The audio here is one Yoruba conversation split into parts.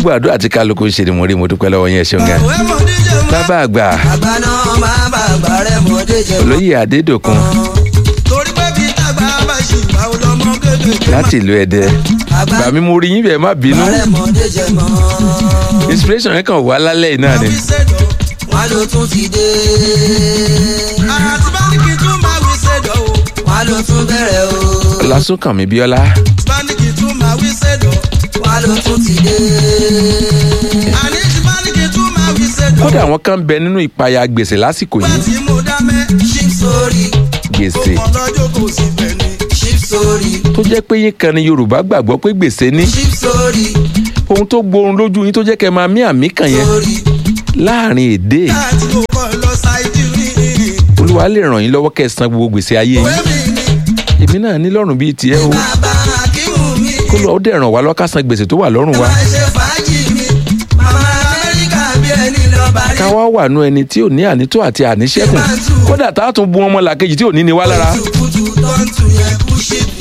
gbogbo àdúrà tí kálukú ń ṣe ni mo rí mo dúpẹ́ lọ́wọ́ yẹn ṣeun gan. òwe mọ̀ díje mọ́. bàbá àgbà àgbà náà máa bá àgbà rẹ̀ mọ̀ díje mọ́. olóyè adédòkun torí pé bí tàgbà bá ṣì bá o lọ́mọ kékeré. láti ìlú ẹdẹ àgbà bàmí mo rí yín bẹ́ẹ̀ má bínú rẹ̀ mọ̀ díje mọ́. inspiration yẹn kàn wá lálẹ́ yìí náà ni. wí sẹ́dọ̀ wọn ló tún ti dé. àti bá ní kí n tún máa wí sẹ́dọ̀ o. wọn ló tún bẹ̀rẹ̀ o. ọlásùnkànmí bíọ́lá bá ní kí n tún máa wí sẹ́dọ̀ wọn ló tún ti dé. àní tí bá ní kí n tún máa wí sẹ́dọ̀. kódà àwọn kan ń bẹ nínú ìpayà gbèsè lásìkò bá yìí ti mú dámẹ́ ṣíp sórí. gbèsè tó kàn lọ́jọ́ kò sí bẹ̀ ni. ṣíp sórí. tó jẹ́ pé yín kan ni yorùbá gbàgbọ́ pé gbèsè ní ṣíp sórí. ohun tó gborun lójú yín tó jẹ́ kẹ́ máa mí àmì kàn yẹn sórí. láàrin èdè láti mo kọ́ lọ ṣáìdì rí. olúwa lè ràn yín lọ́wọ́ kẹ́ ẹ san gbogbo gbèsè ayé òwe yín mi ni èmi náà ní lọ́rùn bíi tiẹ̀ o bàbá akíwù mi. kó lọ ó dẹ̀ ràn wá lọ́wọ́ ká san gbèsè tó wà lọ́rùn wa máa ṣe fàájì mi. màmá amẹ́ríkà bí ẹni lọ bá rí. ká wá wà nú ẹni tí ò ní ànító àti àníṣẹ́kùn kódà tá a tún bu ọmọ làkejì tí ò ní ni wá lára kùtùkùtù tó ń tu yẹn kú ṣípì.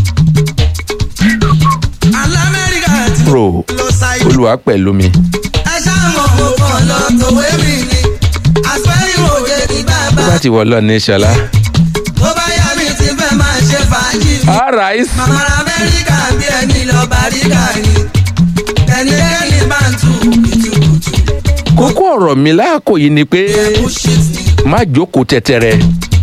alamẹ́ríkà ti pro lọ ṣáìdì. olúwa pẹ̀lú mi ẹ ṣáàmọ̀ mo kàn lọ tòwé mi ni. àfẹ́yìnwó jẹ́ ní bàbá. tó bá ti wọ̀ lọ ní ṣọlá. tó bá yá mi ti fẹ́ máa ṣe fàájì mi. alright màmá amẹ́ríkà bí ẹni lọ bá rí gàrí. ẹnikẹ́ni bá ń tu kùtùkùtù. kókó ọ̀rọ̀ mi láàkó yìí ni pé kú ṣíìtì ni. má jókòó tẹ̀tẹ̀rẹ̀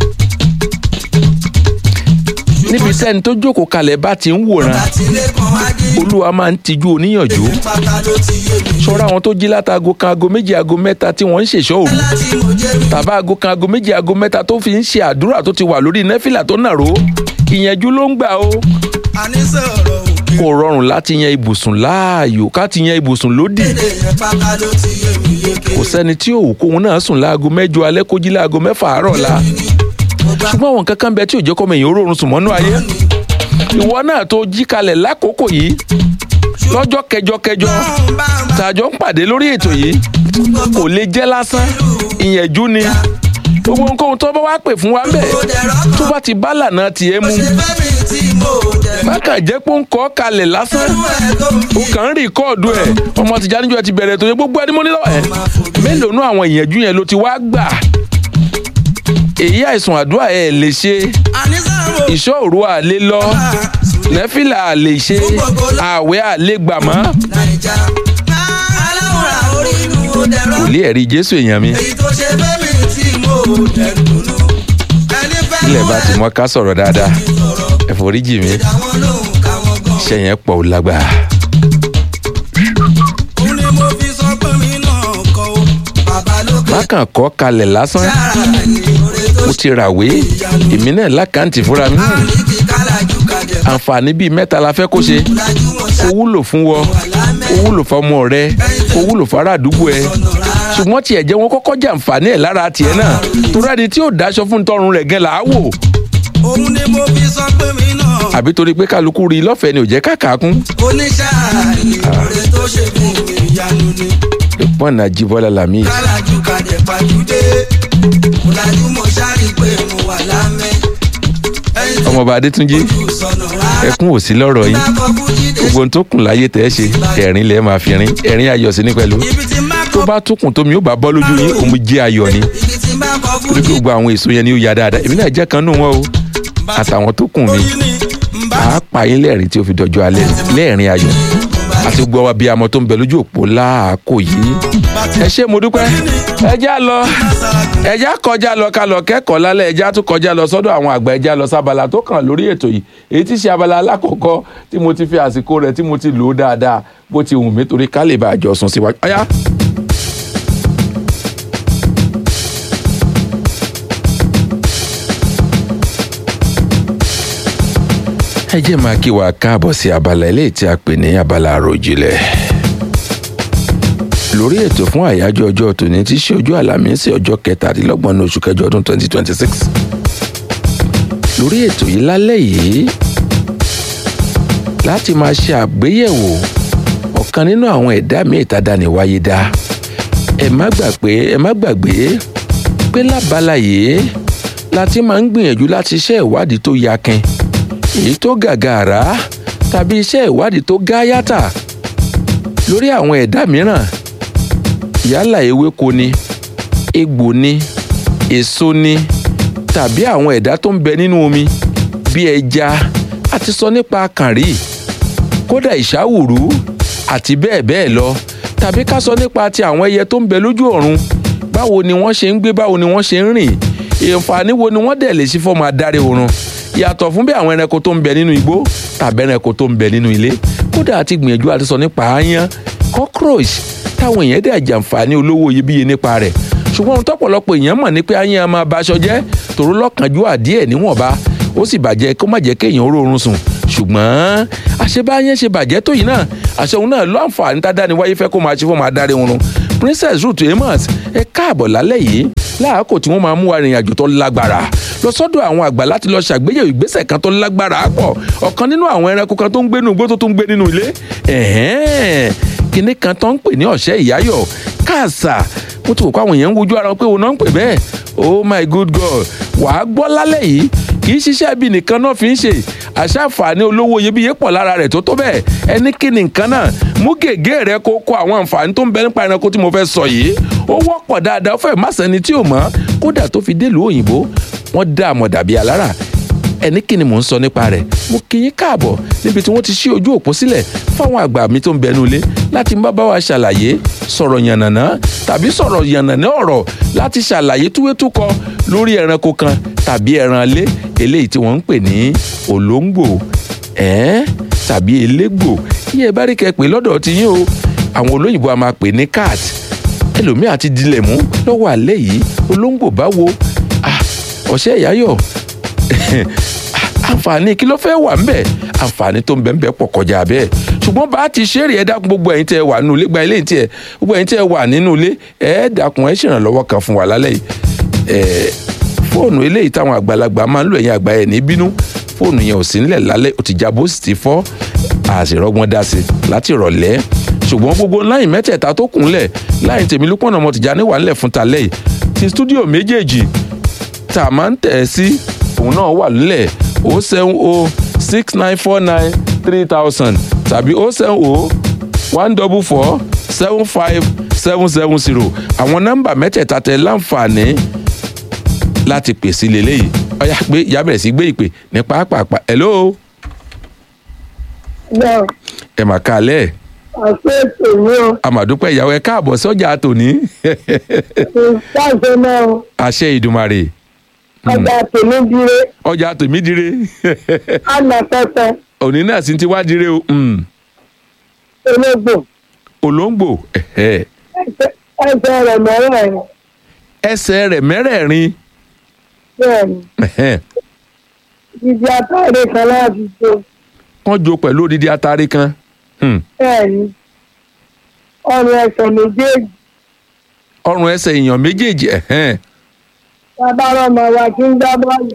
níbi sẹ́ni tó jókòó kalẹ̀ bá ti ń wòran láti ilé kan wá dé. olúwa máa ń tijú oníyànjú pátá ló ti yé mi. ṣọ́ra àwọn tó jí látago kan aago méjì aago mẹ́ta tí wọ́n ń ṣèṣọ́ òru láti mo jẹ́ mi. tàbá aago kan aago méjì aago mẹ́ta tó fi ń ṣe àdúrà tó ti wà lórí nẹ́fìlà tó nàró ìyẹnjú ló ń gbà o àníṣe ọ̀rọ̀ òkè. kò rọrùn láti yan ibùsùn láàyò ká ti yan ibùsùn lódì èdè yẹn pátá ló ti yé mi yéké. kò sẹ́ni tí òwò kóhun náà sùn láago mẹ́jọ alẹ́ kó jí láago mẹ́fà àárọ̀ la mo gbà ṣùgbọ́n àwọn kankan bẹ tí ò jẹ́ kọ́mọ èèyàn rọrùn sùn mọ́nú ayé ìwọ náà tó jí kalẹ̀ lákòókò yìí lọ́jọ́ kẹjọ kẹjọ bá ń bá tàjọ ń pàdé lórí ètò yìí kò lè jẹ́ lásán ìyẹ̀jú ni gbogbo nǹkan tó bá wá pè fún wa ń bẹ̀ tó bá ti bá lànà tiẹ̀ mu ṣe fẹ́ mi tí mo dẹ̀ má kàn jẹ́ pé ó ń kọ́ kalẹ̀ lásán fún ẹ̀ tó ń ó kàn ń rìkọ́ọ̀dù ẹ̀ ọmọ tìjà níjọ ti bẹ̀rẹ̀ tó yẹ gbogbo ẹni mọ́ nílò ẹ̀ mélòó nú àwọn ìyẹ̀jú yẹn ló ti wá gbà èyí àìsàn àdúrà ẹ̀ lè ṣe àníṣe ọ̀rọ̀ ìṣọ́ òru à lè lọ nẹ́fìlà à lè ṣe ààwẹ̀ à lè gbà mọ́ nàìjà. aláwòrán orí inú ó dẹ̀rọ. kò lè ẹ̀rí jésù èèyàn mi èyí tó ṣe fẹ́ mi tí mo dẹ̀ dùnú. ẹni fẹ́ ilẹ̀ mú bá ti ẹ mọ́ ká sọ̀rọ̀ dáadáa ti sọ̀rọ̀. ẹ̀fọ́ríjì mi àwọn lòun káwọn gan. iṣẹ́ yẹn pọ̀ ó lágbára òun ni mo fi sọ pé mi náà kọ o. bàbá lókè má kàn kọ́ kalẹ̀ lásán sára ni oore tó mo ti ràwé èmi náà lákàntì fúnra mi ṣe ní kí kálájú kàjẹ́ àǹfààní bíi mẹ́ta la fẹ́ kó ṣe lájú wọn ó wúlò fún wọ ó wúlò fọmọ rẹ ó wúlò fara àdúgbò ẹ ṣùgbọ́n tiẹ̀ jẹ́ wọn kọ́kọ́ jàǹfààní ẹ̀ lára tiẹ̀ náà torí ẹni tí ò dáṣọ fún tọrùn rẹ̀ gan là á wò òun ni mo fi sọ pé mi náà àbí torí pé kálukú rí i lọ́fẹ̀ẹ́ ni ò jẹ́ káàkiri oníṣẹ́ àní oore tó ṣe fún mi ìyanu ni ìpọ́nà jíbọ́lá làmì kálájú kàjẹ́ pàjùdé ọ̀làjú mo ṣáàrí pé mo wà lámẹ́ ẹyin tó ọmọọba adétúnjì kù sọnù rárá ẹkún ò sí lọ́rọ̀ yín bá kọ fújídé gbogbo ohun tó kùn láyé tẹ́ ẹ ṣe ẹ̀rín lẹ́ẹ̀ máa fi rin ẹ̀rín ayọ̀ sí ní pẹ̀lú ibi tí má tó kọ bá tún kùn tómi ó bá bọ́ lójú yín òun jẹ́ ayọ̀ ni ibi tí má kọ torí pé fújídé gbogbo àwọn èso yẹn ni ó ya dáadáa èmi náà jẹ́ kan nù wọn o àtàwọn tó kùn mí oyin ni ń bá àá pa yín lẹ́rìn tí ó fi dọjọ́ alẹ́ lẹ́ẹ̀rín ayọ̀ àti gbọ́ wa bí amọ̀ tó ń bẹ lójú òpó láàkó yìí ẹ ṣé mo dúpẹ́ ẹ já lọ ẹ já kọjá lọ ká lọ kẹ́kọ̀ọ́ lálẹ́ ẹ já tún kọjá lọ sọ́dọ̀ àwọn àgbà ẹ já lọ sábàlá tó kàn lórí ètò yìí èyí tí ṣe abala alákọ̀ọ́kọ́ tí mo ti fi àsìkò rẹ̀ tí mo ti lò ó dáadáa bó ti wù mí torí ká lè bá àjọ sùn síwájú. ọ̀yá. ẹ jẹ́ máa kí wa káàbọ̀ sí abala eléyìí tí a pè ní abala àròjinlẹ̀ lórí ètò fún àyájọ́ ọjọ́ tòní tí í ṣe ọjọ́ àlàmísì ọjọ́ kẹtàdínlọ́gbọ̀n ní oṣù kẹjọ ọdún 2026 lórí ètò yìí lálẹ́ yìí láti máa ṣe àgbéyẹ̀wò ọ̀kan nínú àwọn ẹ̀dá míì tàdáni wáyé dá ẹ má gbàgbé ẹ má gbàgbé pé lábala yìí la ti máa ń gbìyànjú láti ṣe ìwádìí tó yakin èyí tó gàgàrà tàbí iṣẹ́ ìwádìí tó gáyàtà lórí àwọn ẹ̀dá mìíràn yálà ewéko ni egbò ni èso ni tàbí àwọn ẹ̀dá tó ń bẹ nínú omi bí ẹja a ti sọ nípa kànrí kódà ìṣàwùrú àti bẹ́ẹ̀ bẹ́ẹ̀ lọ tàbí ká sọ nípa ti àwọn ẹyẹ tó ń bẹ lójú ọ̀run báwo ni wọ́n ṣe ń gbé báwo ni wọ́n ṣe ń rìn ìǹfààní wo ni wọ́n dẹ̀ lè sí fọ́ọ̀mù adarí oorun yàtọ̀ fún bí àwọn ẹranko tó ń bẹ nínú igbó tàbí ẹranko tó ń bẹ nínú ilé kódà àti gbìyànjú àti sọ nípa aáyán cockroach táwọn èèyàn dẹ̀ jàǹfààní olówó iyebíye nípa rẹ̀ ṣùgbọ́n ohun tọ́pọ̀lọpọ̀ èèyàn mọ̀ ní pé aáyán máa ba aṣọ jẹ́ tòró lọ́kànjú àdíẹ̀ níwọ̀nba ó sì bàjẹ́ kó má jẹ́ kéèyàn ó rọrùn sùn ṣùgbọ́n àṣebáyẹn ṣe bàjẹ́ tó yìí náà àṣẹ òun náà ló àǹfààní tá a dáni wáyé fẹ́ kó máa ṣe fún máa dárí oorun princess ruth amos ẹ káàbọ̀ lálẹ́ yìí láàkó tí wọ́n máa mú arìnrìn àjò tó lágbára lọ sọ́dọ̀ àwọn àgbà láti lọ ṣàgbéyẹ̀wò ìgbésẹ̀ kan tó lágbára pọ̀ ọ̀kan nínú àwọn ẹranko kan tó ń gbé nínú igbó tó tún ń gbé nínú ilé kinní kan tó ń pè ní ọ̀ṣẹ́ ìyáyọ̀ káàsà mo ti wò pé àwọn èèyàn ń wojú ara wọn pé òun náà ń pè bẹ́ẹ̀ oh my good god wàá gbọ́ lálẹ́ yìí kì í ṣiṣẹ́ bí nìkan náà fi ń ṣe àṣàǹfààní olówó iyebíye pọ̀ lára rẹ̀ tó tó bẹ́ẹ̀ ẹni kí ni nǹkan náà mú gègé rẹ kó kó àwọn àǹfààní tó ń bẹ nípa ẹranko tí mo fẹ́ sọ yìí ó wọ́pọ̀ dáadáa ó fẹ́ má sẹ́ni tí ò mọ̀ kódà tó fi délùú òyìnbó wọ́n dá àmọ̀ dàbí alára ẹni kí ni mò ń sọ nípa rẹ̀ mo kí yín káàbọ̀ níbi tí wọ́n ti ṣí ojú òpó sílẹ̀ fáwọn àgbà mi tó ń bẹnu ilé láti má bá wa ṣàlàyé sọ̀rọ̀ yànnàná tàbí sọ̀rọ̀ yànnàná ọ̀rọ̀ láti ṣàlàyé túwétúkọ lórí ẹranko kan tàbí ẹran ilé eléyìí tí wọ́n ń pè ní olóńgbò ẹ̀ẹ́n tàbí elégbò iye bá rí kẹ́ pé lọ́dọ̀ ti yín o àwọn olóyìnbó a máa pè ní cat ẹlòmíà ti dilẹ̀ mú lọ́wọ́ alẹ́ yìí olóńgbò báwo ọ̀ṣẹ́ ìyáyọ̀ àǹfààní kí ló fẹ́ wà ń bẹ̀ àǹfààní tó ń bẹ̀ ń bẹ̀ pọ̀ kọjá bẹ́ẹ̀ ṣùgbọ́n bá a ti ṣeré ẹ dákun gbogbo ẹ̀yin tẹ́ ẹ wà nínú ilé gba ilé tí ẹ gbogbo ẹ̀yin tẹ́ ẹ wà nínú ilé ẹ dákun ẹ ṣèrànlọ́wọ́ kan fún wa lálẹ́ yìí ẹ fóònù eléyìí táwọn àgbàlagbà máa ń lò ẹ̀yin àgbà ẹ̀ ní bínú fóònù yẹn ò sí nílẹ̀ lálẹ́ ó ti jábọ́ sì ti fọ́ àṣìrọ́gbọ́n dá sí láti ìrọ̀lẹ́ ṣùgbọ́n gbogbo láyìn mẹ́tẹ̀ẹ̀ta tó kún lẹ̀ láyìn tèmi lúpọ̀nà ọmọ tìjà níwà ńlẹ̀ fún talẹ́ yìí ti stúdíò méjèèjì tá a máa ń tẹ̀ ẹ́ sí òun náà wà nílẹ̀ o seven o six nine four nine three thousand tàbí o seven o one double four seven five seven seven zero àwọn nọ́mbà mẹ́tẹ̀ẹ̀ta tẹ láǹfààní láti pè sí lélẹ́yìí ọ̀yà pé ìyá bẹ̀rẹ̀ sí gbé ìpè ní pàápàá hello. Bẹ́ẹ̀ ẹ mà kálẹ̀ àṣẹ ètò ní o, àmàdúpẹ́ ìyàwó ẹ káàbọ̀ sọ́jà tòní ìṣàṣẹ náà o, àṣẹ ìdùmarè ọjà tèmi dire, ọjà tòmí dire àná pẹpẹ, òní náà sì ti wá dire o mm. ológbò, olóńgbò ẹ̀hẹ́. ẹsẹ̀ ẹsẹ̀ rẹ̀ mẹ́rẹ̀ẹ̀rin, ẹsẹ̀ rẹ̀ mẹ́rẹ̀ẹ̀rin bẹ́ẹ̀ ni, ẹ̀hẹ́. jíjí àtàrí kan láti ṣe, wọ́n jó pẹ̀lú odidi atare kan Hmm. bẹ́ẹ̀ ni, ọrùn ẹsẹ̀ méjèèjì, ọrùn ẹsẹ̀ èèyàn méjèèjì ẹ̀hẹ́n. bàbá ọmọ wa kí ń gbá bọ́ọ̀lù,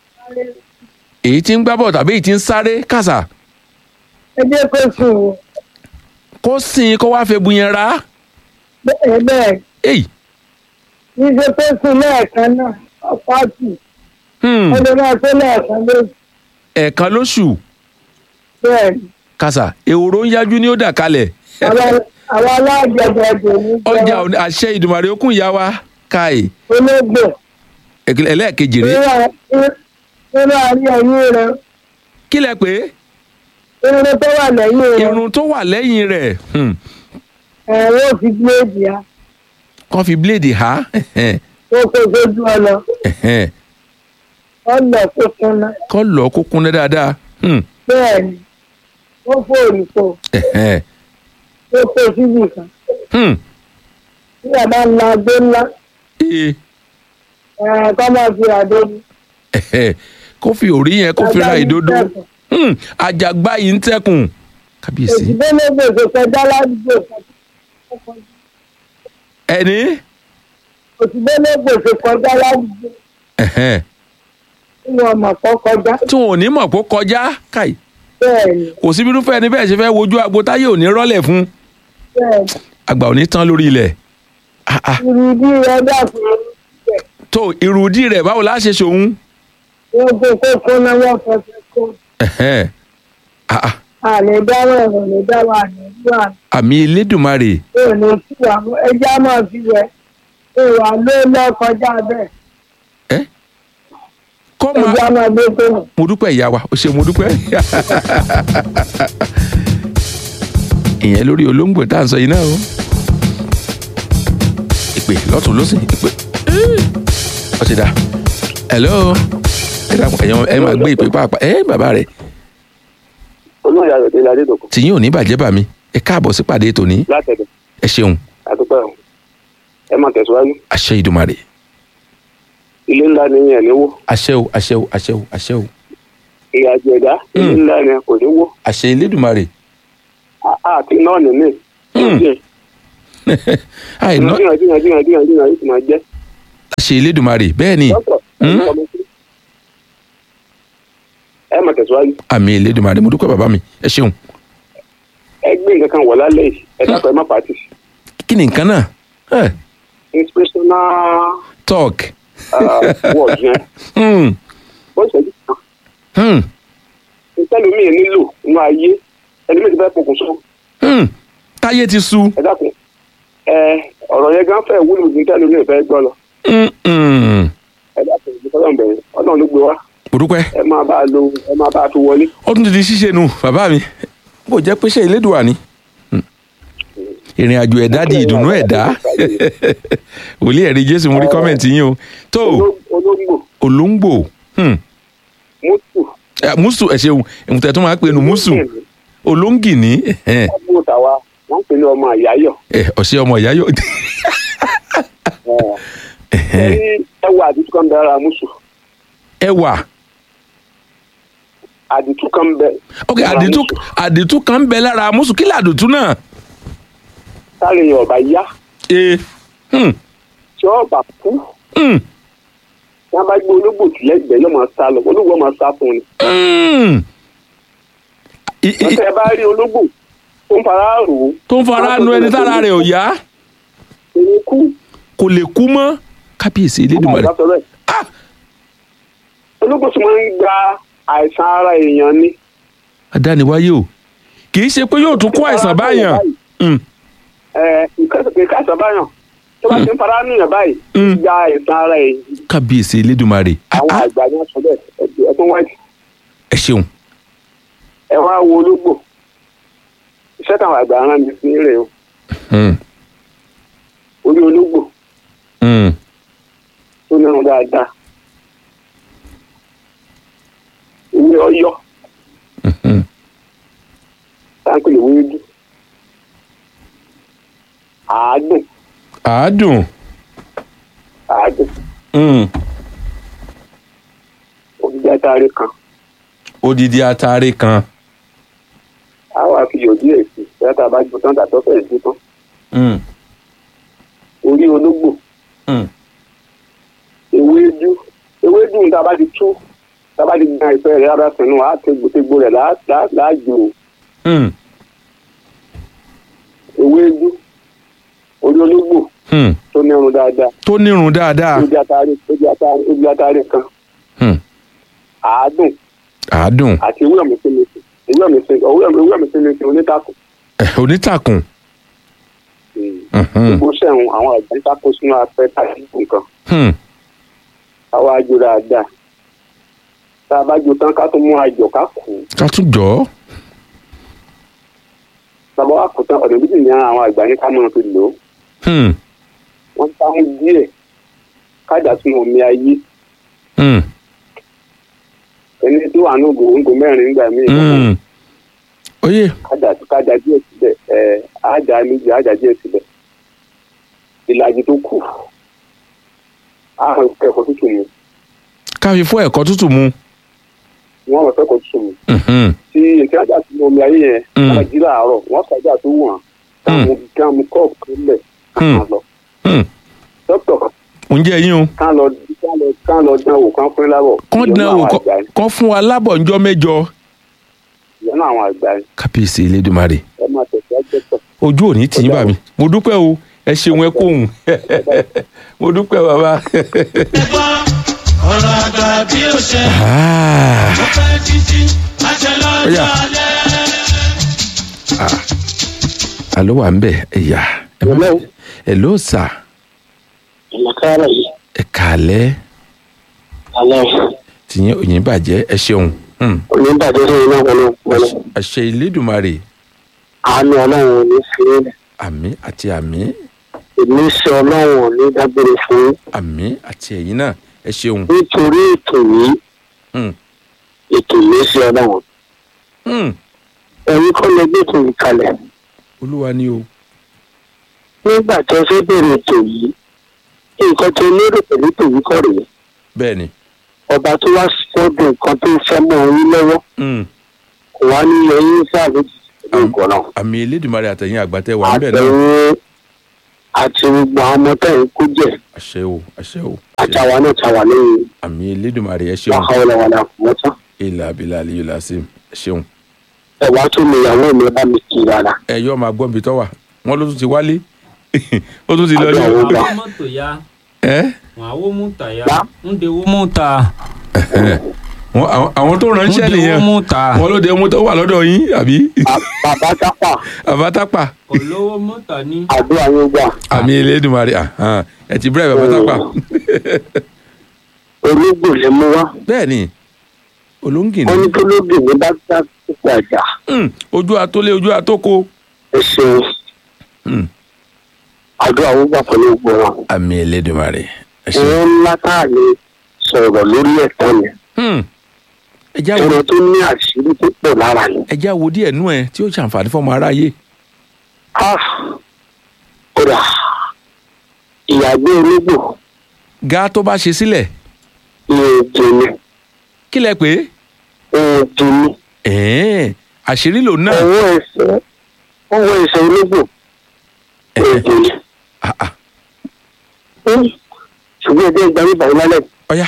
èyí tí ń gbá bọ̀ tàbí èyí tí ń sáré kàṣà ẹjẹ́ kó sùn wò, kó sìn kó wáá fẹ́ bu yẹn ra bẹ́ẹ̀ bẹ́ẹ̀, èyí ní ṣe kó sùn lẹ́ẹ̀kan náà, ọ̀pá tù, hmm. ọdún náà tó lẹ́ẹ̀kan lóṣù, ẹ̀ẹ̀kan lóṣù bẹ́ẹ̀ ni, kàṣà ehoro ń yájú ní ó dà kalẹ̀ àwọn àwọn alájọba ẹ̀dùn ní ọjà òní- àṣẹ ìdùmàrè okùn ìyá wa káì ológbò. ẹ̀kẹ́- ẹlẹ́ẹ̀kejì rèé nínú àárín ẹ̀yìn rẹ̀ kí lẹ pé irun tó wà lẹ́yìn rẹ̀ irun tó wà lẹ́yìn rẹ̀ hmm. ẹ̀rọ fi bíléèdì á kàn fi bíléèdì há ẹ̀hẹ́n, ó kó sójú ọ̀nà ẹ̀hẹ́n. ọ̀nà tó kúnná kọ́ lọ́ọ́ kó kúnná dáadáa hmm. bẹ́ẹ̀ ni ó fòrì pò ẹ̀hẹ́n. ó kó síbì kan Hmm. tí ẹ̀ bá ń la agbó ńlá Ee. ẹ̀rọ kọ́ máa fi àdó ní. Ẹ̀hẹ́. kó fi òrí yẹn kó fi ra ìdodo Hmm. àjàgbá yìí ń tẹkùn kábíyèsí òsì gbẹ́lẹ́gbẹ̀ kò kọjá ládùúgbò kan ẹni òsì gbẹ́lẹ́gbẹ̀ kò kọjá ládùúgbò Ẹ̀hẹ́n. tí wọn mọ̀ kọ́ kọjá tí wọn ò ní mọ̀ pé ó kọjá káì bẹ́ẹ̀ ni kò síbi irúfẹ́ ẹni bẹ́ẹ̀ ṣe fẹ́ wojú agbo táyé ò ní rọ́lẹ̀ fún bẹ́ẹ̀ ni àgbà ò ní tán lórí ilẹ̀ Ah, ah. ìrìbí rẹ̀ dàpọ̀ ẹ̀ tó ìrùdí rẹ̀ báwo la ṣe ṣòun wọ́n kó kó kúnná wọ́n fọṣẹ kó. Ẹ̀hẹ́n. Ah, ah. àní dáwọ́ ẹ̀rọ ní dáwọ́ àní wà àmì elédùnmarè tó ní sí wa mú ẹjẹ́ á máa fi wẹ̀ tó wà ló lọ kọjá bẹ́ẹ̀ ẹ́ kọ́ máa ẹjẹ́ á máa gbé tó nù. mo dúpẹ́ ìyá wa ó ṣe mo dúpẹ́ ìyẹn lórí olóńgbò tá à ń sọ yìí náà o ìpè lọ́tún lọ́sìn ìpè ó ti dà hello ẹ dàpọ̀ ẹ̀yàn ẹ máa gbé ìpè pàápàá ẹ bàbá rẹ̀ olóyè ayọ̀dé ládédọ̀kọ̀ tìyín ò ní bàjẹ́ bà mí ẹ káàbọ̀ sí pàdé tòní látẹ̀dẹ̀ ẹ ṣeun àdúpẹ́ o ẹ máa tẹ̀síwájú àṣẹ ìdùmarè ilé ńlá ni yẹn ní wó àṣẹ o àṣẹ o àṣẹ o àṣẹ o ìrìnàjò ẹ̀dá ilé Mm. ńlá ni kò ní wó àṣẹ elédùmarè À- àti náà nìmí Mm. àìná jìnnà jìnnà jìnnà jìnnà jìnnà yìí ti máa jẹ́ àṣẹ elédùmarè bẹ́ẹ̀ ni dọ́tọ̀ Mm. ẹ máa tẹ̀síwájú àmì elédùmarè mo dúpẹ́ bàbá mi ẹ ṣeun ẹ gbé nǹkan kan wọ̀ lálẹ́ yìí ẹ dákọ̀ ẹ má pàtì kí ni nǹkan náà ẹ inspirational talk uh, word yẹn hmm. bó ṣe jù kan Hmm. ìtẹ́lómi nílò inú ayé ẹni méjì fẹ́ pokùnso Hmm. táyé ti sú ẹ dákun ẹ ọ̀rọ̀ yẹn gan fẹ́ wúlò ju ìtẹ́lómi ìfẹ́ gbọ́ lọ Hmm, hmm. ẹ dákun ìfọlọ́n bẹ̀rẹ̀ ọlọ́run ló gbé wá mo dúpẹ́ ẹ máa bá a lo ẹ máa bá a fi wọlé. ó tún ti di ṣíṣe nu bàbá mi bó jẹ́ pé ṣe elédùà ni Hmm. ìrìn àjò ẹ̀dá di ìdùnnú ẹ̀dá wòlíì ẹ̀rí jésù mo rí kọ́mẹ̀ntì yín o tó Oló- olóńgbò olóńgbò hmm. mùtù Eh, mùsù ẹ ṣeun ìmùtẹ̀ tó máa ń pè nu mùsù olóńgìní ẹ̀hẹ́n. ọgbọ́n tàwa wọ́n ń pè ní ọmọ àyáyọ̀. Eh, ọ̀sẹ̀ ọmọ ìyá yóò ẹni ẹwà àdìtú kan bẹ ara mùsù ẹwà àdìtú kan bẹ. ok lára àdìtú mùsù. àdìtú kan ń bẹ lára mùsù kí làdùtú náà. sáré yẹn ọba yá ee hmm. tí ọba kú Hmm. tí wọ́n bá gbé ológbò tí lẹ́gbẹ̀ẹ́ yóò máa sá lọ ológbò máa sá fún ni. Hmm. I- i- wọ́n tẹ́ ẹ bá rí ológbò tó ń fara rò ó. tó ń fara nu ẹni tára rẹ̀ ò yá èmi kú kò lè kú mọ́ kábíyèsí elédùnmarè àgbà sọ bẹ́ẹ̀. Ah! ológbò tí wọ́n ń gba àìsàn ara èèyàn ni. adániwáyé o kì í ṣe pé yóò tún kó àìsàn báyàn Hmm. ẹ ìkẹsẹ̀ àìsàn báyàn tó bá ti ń fara nùyàn báyìí Mm. gba àìsàn ara èèyàn kábíyèsí elédùnmarè Ah, àwọn ah, àgbà ni wọ́n sọ bẹ́ẹ̀ ẹ- ẹ tún wáìtì. ẹ ṣeun ẹ wá wo ológbò iṣẹ́ táwọn àgbà rán mi sí rẹ̀ o Hmm. orí ológbò Hmm. tó nírun dáadáa ewé ọ̀yọ́ Hmm. táǹkì lè wéédú àádùn àádùn àádùn Hmm. òdìdí àtàrí kan odidi atare kan a wà fi yọ̀ díẹ̀ sí i bẹ́ẹ̀ tá a bá jó tán tàbí ọ̀fẹ́ ìdú tán Hmm. orí ológbò Hmm. ewédú ewédú tá a bá ti tú tá a bá ti gbọ́n ìfẹ́ rẹ̀ rárá sínú àá tegbòtegbò rẹ̀ láàjò o. Hmm. ewédú orí ológbò Hmm. tó nírun dáadáa tó nírun dáadáa ojú atari ojú atari ojú atari kan Hmm. àádùn àádùn àti ewé ọ̀mísìmísì ewé ọ̀mísìmísì ewé ọ̀mísìmísì onítàkùn Eh, onítàkùn Mhm. gbogbo sẹ́hun àwọn àgbà ń tako sínú afẹ́ tàbí nǹkan Hmm. àwa àjò dáadáa tá a bá jó tán ká tó mú àjọ ká kù ká tún jọ ọ́. bàbá wa kù tán ọ̀dọ̀ méjì ní àwọn àgbà ní ká máa fi lò ó Hmm. wọ́n ń sáhùn díẹ̀ kájà sínú omi ayé Hmm. ẹni tó wà ní ògò òǹgò mẹ́rin nígbà míì Hmm. oyè kájà kájà díẹ̀ síbẹ̀ ẹ̀ ájà méjì ájà díẹ̀ síbẹ̀ ìlàjì tó kù àwọn ẹ̀kọ́ tútù mu ká fi fún ẹ̀kọ́ tútù mu. wọ́n rọ̀ fẹ́kọ̀ọ́ tútù mu Mhm. tí ètò ájà sínú omi ayé yẹn Mm. wọ́n jí láàárọ̀ wọ́n kájà tó wọ̀n káàmù káàmù kọ́ọ̀pù tó lẹ̀ káàmù lọ Hmm. dókítà oúnjẹ yín o kán lọ kán lọ kán lọ dán wò kán fún lábọ̀ kán ìyọnu dán o àwọn àgbà yẹn kán fún wa lábọ̀ ńjọ́ mẹ́jọ. ìyọnu àwọn àgbà yẹn kábíyèsí elédùnmarè ẹ máa tẹ̀síwájú dókítà. ojú òní tì í bà mí mo dúpẹ́ o ẹ ṣeun ẹ kóhùn mo dúpẹ́ bàbá. gbọ́ ọ̀rọ̀ àgbà bí ó ṣe Ah. ó pẹ́ títí àṣẹ Ó lọ́jọ́ yá. alẹ́. alo wà ń bẹ̀ ẹ̀yà ẹ má- Hello. hello sà ìmọ̀kára yìí ẹ kàálẹ́ alẹ́ tìyẹn òyìn bàjẹ́ ẹ ṣeun Hmm. oníbàdàn sí iná wọlé wọlé àṣẹ ìlédùmarè àánú ọlọ́run ò ní fi í lẹ̀ àmì àti àmì èmi ṣe ọlọ́run ò ní dágbére fún yín àmì àti ẹ̀yin náà ẹ ṣeun nítorí ètò yìí Hmm. ètò yìí ṣe ọlọ́run Hmm. ẹ̀yin kọ́ lè gbé ètò yìí kalẹ̀ olúwa ni o nígbà tó fẹ́ bẹ̀rẹ̀ ètò yìí nǹkan tó lérò pẹ̀lú ètò yìí kọ́ rèé bẹ́ẹ̀ ni ọba tó wá sọ́dọ̀ nǹkan tó fẹ́ mọ́ oyún lọ́wọ́ Hmm. kò wá ní ẹyin sáà lójijì pẹ̀lú nǹkan náà àmì ìlédùmarè àtẹ̀yìn àgbàtẹ́ wà ń bẹ̀ náà àtẹ̀yìn àti gbogbo àwọn ọmọ tẹ̀ ń kó jẹ́ àṣẹ o àṣẹ o àtàwọn náà ta wà lẹ́yìn àmì ìlédùmarè ẹ ṣeun wàhálà wàhálà mọ́tà. ilà abilà aliyu lasim ẹ ṣeun ẹ wá tún mi ìyàwó mi bá mi kì í rárá. ẹ yọ máa gbọ́n bí tọ́ wà wọ́n ló tún ti wálé ó tún ti lọ ní. Àbí àwọn àwọn mọ́tò ya ẹ wọn àwo mú ta ya Bá. ń de wo mú ta Wọ́n- àwọn- àwọn tó ń ránṣẹ́ de wo nìyẹn mú ta wọ́n ló dé mú tó wà lọ́dọ̀ yín àbí Ba- bàbá tápà àbátápà kò lówó mú ta ní. àdúrà yín gbà àmì elédùnmarè àhán, ẹ ti bẹ̀rẹ̀ àbátápà ológbò lè mú wá. bẹ́ẹ̀ ni olóńgìn wọ́n ní ni tó lóògì ní bá gbà púpọ̀ àjà. Hmm, ojú atólé ojú atóko ẹ ṣeun Hmm, àdúrà yín gbà pẹ̀lú gbogbo wọn. àmì elédùnmarè ẹ ṣeun. ìwọ̀n ńlá tá a lè sọ̀rọ̀ lórí ẹ̀tọ́ mi. Hmm, ẹ já wo ẹran tó ní àṣírí tó pọ̀ lára ni. ẹ já wo díẹ̀ nú ẹ tí ó ṣàǹfààní fọmọ aráyé Ah, kódà ìyàgbé ológbò ga tó bá ṣe sílẹ̀ ìrìnàjò ni kí lẹ pé ìrìnàjò ni ẹ̀ẹ́n àṣírí lòun náà ọwọ́ ẹsẹ̀ ọwọ́ ẹsẹ̀ ológbò ìrìnàjò ni. Ah, ah, Hmm. ṣùgbọ́n ẹgbẹ́ ìgbà yìí bàyí lálẹ́ ọ̀yá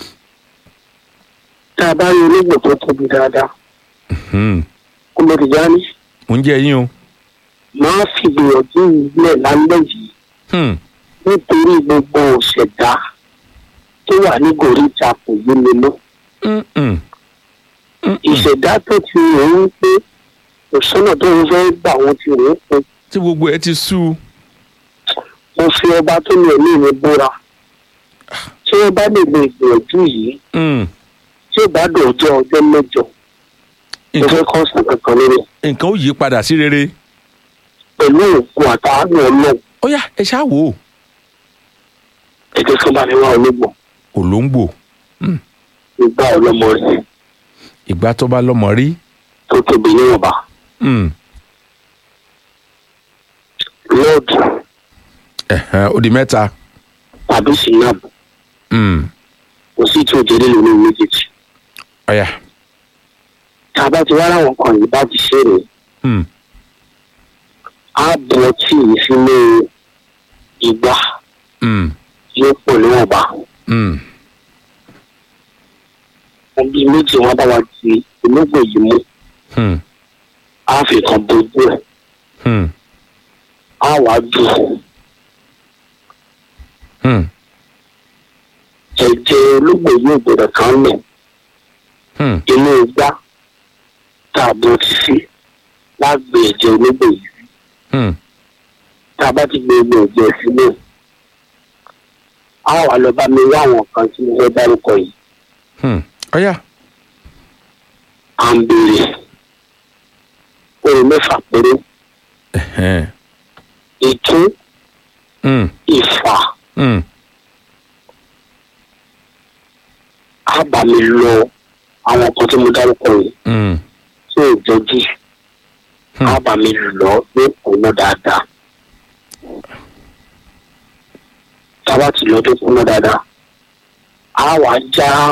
tá a bá rí ológbò tó tóbi dáadáa Hmm, kó ló ti já ní. mò ń jẹ yín o máa fi gbìyànjú ilẹ̀ lálẹ́ yìí Hmm, nítorí gbogbo òṣèdá tó wà ní gòríta kò yé mi mọ́. hmm, hmm, hmm, ìṣẹ̀dá tó ti rò ó pé òṣùnà tó ń fẹ́ gbà wọ́n ti rò ó pé tí gbogbo ẹ ti sú mo fi ọba tó ní ẹ̀mí mi búra tí wọ́n bá lè lo ìgbìyànjú yìí Hmm, tí ó bá dòjọ́ ọjọ́ mẹ́jọ mo fẹ́ nǹkan kọ́ sàn kankan lórí nǹkan ó yí padà sí rere pẹ̀lú òògùn àtàánú ọlọ́run ọ̀yá ẹ ṣáà wò ó ẹ̀jẹ̀ tó bá ní wá ológbò òlóńgbò ìgbà ọlọ́mọ rẹ̀ ìgbà tó bá lọ́mọ rí tó tóbi níwọ̀nba Hmm, lọ́ọ̀dù ẹ̀hẹ́n, ó di mẹ́ta tàbí sinab Hmm, kò sí tí òjò nílò ní méjèèjì ọ̀yá tá a bá ti wá láwọn kan yìí bá ti ṣe rèé Hmm, á bu ọtí yìí sínú ìgbà hmm, yóò pọ̀ níwọ̀nba hmm, wọn bíi méjì wọn bá wa di ológbò yìí mú hmm, á fi kan bojú ẹ̀ hmm, á wà á dùn hmm, ẹ̀jẹ̀ ológbò yóò gbọdọ̀ kàn lẹ̀ hmm, inú igbá tá a bọ̀ ti sí lágbè ẹ̀jẹ̀ ológbò yìí hmm, tá a bá ti gbé egbò ẹ̀jẹ̀ sílẹ̀ á wà lọ bá mi wá àwọn kan tí mo fẹ́ dárúkọ yìí hmm, ọ̀yá à ń béèrè ohun mẹ́fà péré ẹ̀hẹ́n, ìtún hmm, ìfà hmm, á bá mi lọ àwọn kan tí mo dárúkọ yìí hmm, tí ò jọjú Hmm. á bá mi lọ ní ọ̀nà dáadáa tábà tí lọ tó kúnná dáadáa á wà já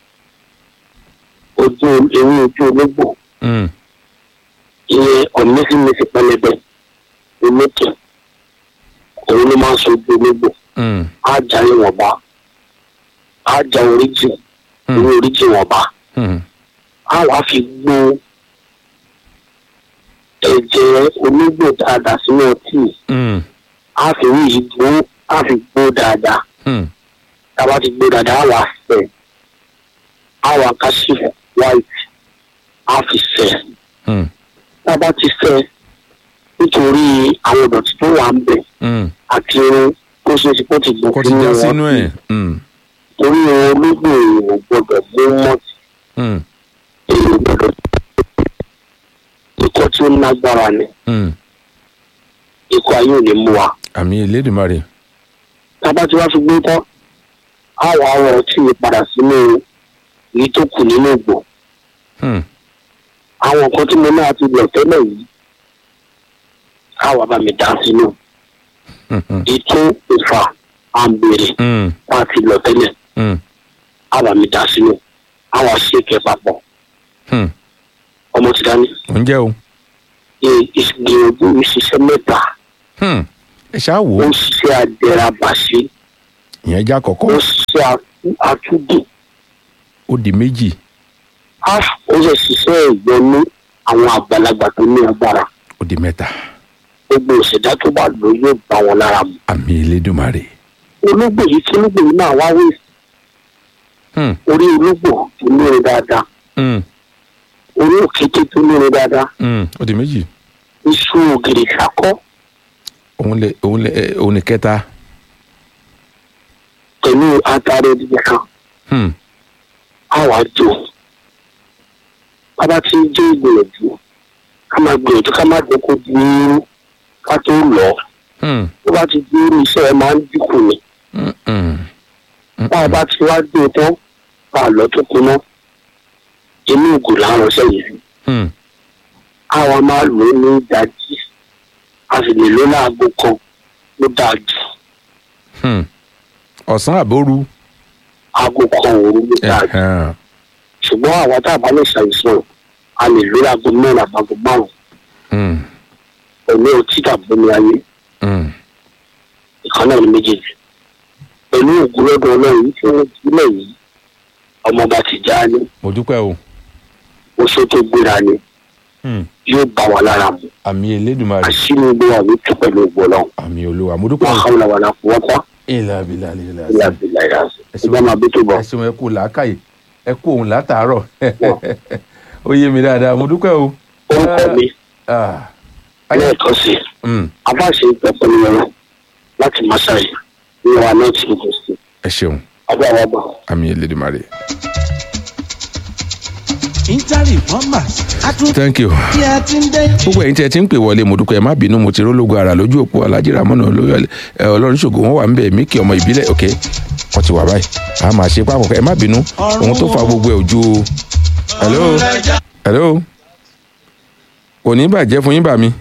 ojú ewé ojú ológbò hmm, ìyẹn ọ̀mẹ́sìmẹ́sì pẹlẹbẹ olókè òun ló máa ń sojú ológbò hmm, á já ìwọ̀nba á já oríjì Hmm. ewé oríjì ìwọ̀nba hmm, á wàá fi gbó ẹ̀jẹ̀ ológbò dáadáa sínú ọtí hmm, á fi rí yìí gbó á fi gbó dáadáa hmm, tába ti gbó dáadáa á wà fẹ̀ á wà káṣí white á fi fẹ̀ hmm, tába ti fẹ̀ nítorí àwọn ìdọ̀tí tó wà ń bẹ̀ Mm. àti irun tó ṣe é ṣe kó ti gbọ̀ kó ti já sínú ẹ̀ Mm. torí olóògbé èèyàn gbọdọ̀ mú mọ́tì Mm. èèyàn gbọdọ̀ ikọ̀ tí ó lágbára ni Mm. ikọ̀ ayé ò ní mú wa àmì elédùnmarè tábà tí wàá fi gbé tán àwọn àwọ̀ tí ì padà sínú èyí tó kù nínú ìgbò Mm. àwọn nǹkan tí mo náà ti lọ tẹ́lẹ̀ yìí káwa bá mi dá sínú Mhm. ètò ìfà àǹbèrè Mm. tá a ti lọ tẹ́lẹ̀ Mm. káwa mi dá sínú àwọn ṣèkẹ́ papọ̀ Mm. ọmọ ti dání oúnjẹ o ìgbìyànjú ìṣiṣẹ́ mẹ́ta Hmm. ẹ ṣáà wò ó ó ń ṣiṣẹ́ adẹ́rabàṣe ìyẹn já ó kọ̀kọ́ ń ṣiṣẹ́ atú- atúndì ó di méjì á ó sì ṣiṣẹ́ ìyọnú àwọn àgbàlagbà tó ní agbára ó di mẹ́ta gbogbo ìṣẹ̀dá tó bá lò yóò bá wọn lára mu àmì elédùnmarè ológbò yìí tí ológbò yìí náà wá wí Hmm. orí ológbò tó lóore dáadáa Mm. orí òkété tó lóore dáadáa Mm. ó di méjì iṣu ògèrè ṣakọ́ òun lè òun lè ẹ, òun ní kẹta pẹ̀lú atare ìdíje kan Hmm. á wá jò bàbá tí ń jẹ́ ìgbìyànjú ká máa gbìyànjú ká má jẹ́ kó di irú ká tó lọ Hmm. tó bá ti di irú iṣẹ́ ẹ máa ń dínkù ni Mm. Mm. bá a bá ti wá gbé e tán bá a lọ tó kuná inú ògùn làwọn ọ̀sẹ̀ yìí sí Hmm. àwa máa lò ó ní ìdajì a sì lè lò ó láago kan ló dáa jù Hmm. ọ̀sán àbóru aago kan òru ló dáa jù Ẹ̀hẹ̀n. ṣùgbọ́n àwa tá a bá lè ṣàìsàn a lè lò ó láago mẹ́rin àbágo márùn-ún Hmm. pẹ̀lú ọtí tàbí omi ayé Hmm. ìkan náà ní méjèèjì pẹ̀lú ògùn lọ́dọ̀ ọlọ́run tí wọ́n sílẹ̀ yìí ọmọọba ti já ní mo dúpẹ́ o oṣù tó gbéra ni Hmm. yóò bá wa lára mu àmì elédùnmarè àṣírí gbé wa ní tú pẹ̀lú ògbó náà àmì olúwa mo dúpẹ́ wọ́n o kàwọn làwọn àlàfo wọ́n tán ìlà àbílà ìlà ilé àbílà ìrànṣẹ́ ìgbà máa bí tó bọ̀. ẹ ṣeun ẹ kú làákàyè ẹ kú òun látàárọ̀ ó yé mi dáadáa mo dúpẹ́ o. orúkọ mi Ah. Ayé- lẹ́ẹ̀kan sí Hmm. abáṣe ìpẹ́pẹ́ ní ọ̀rọ̀ láti masai ní wa náà ti gbogbo sí ẹ ṣeun abẹ́ àwọn ọgbà. àmì elédùnmarè. Intari Bombers. Atún thank you. bí a ti ń dé. gbogbo ẹ̀yin tí ẹ ti ń pè wọlé mo dúpẹ́ ẹ má bínú mo ti rólógo ara lójú òpó alájí ramọ́nà olóyè ẹ, ọlọ́run ṣògo wọn wà ń bẹ̀ mí kí ọmọ ìbílẹ̀ ok wọ́n ti wà báyìí a máa ṣe pápọ̀ ẹ má bínú ohun tó fa gbogbo ẹ̀ ojú hello hello kò ní bàjẹ́ fún yín bà mí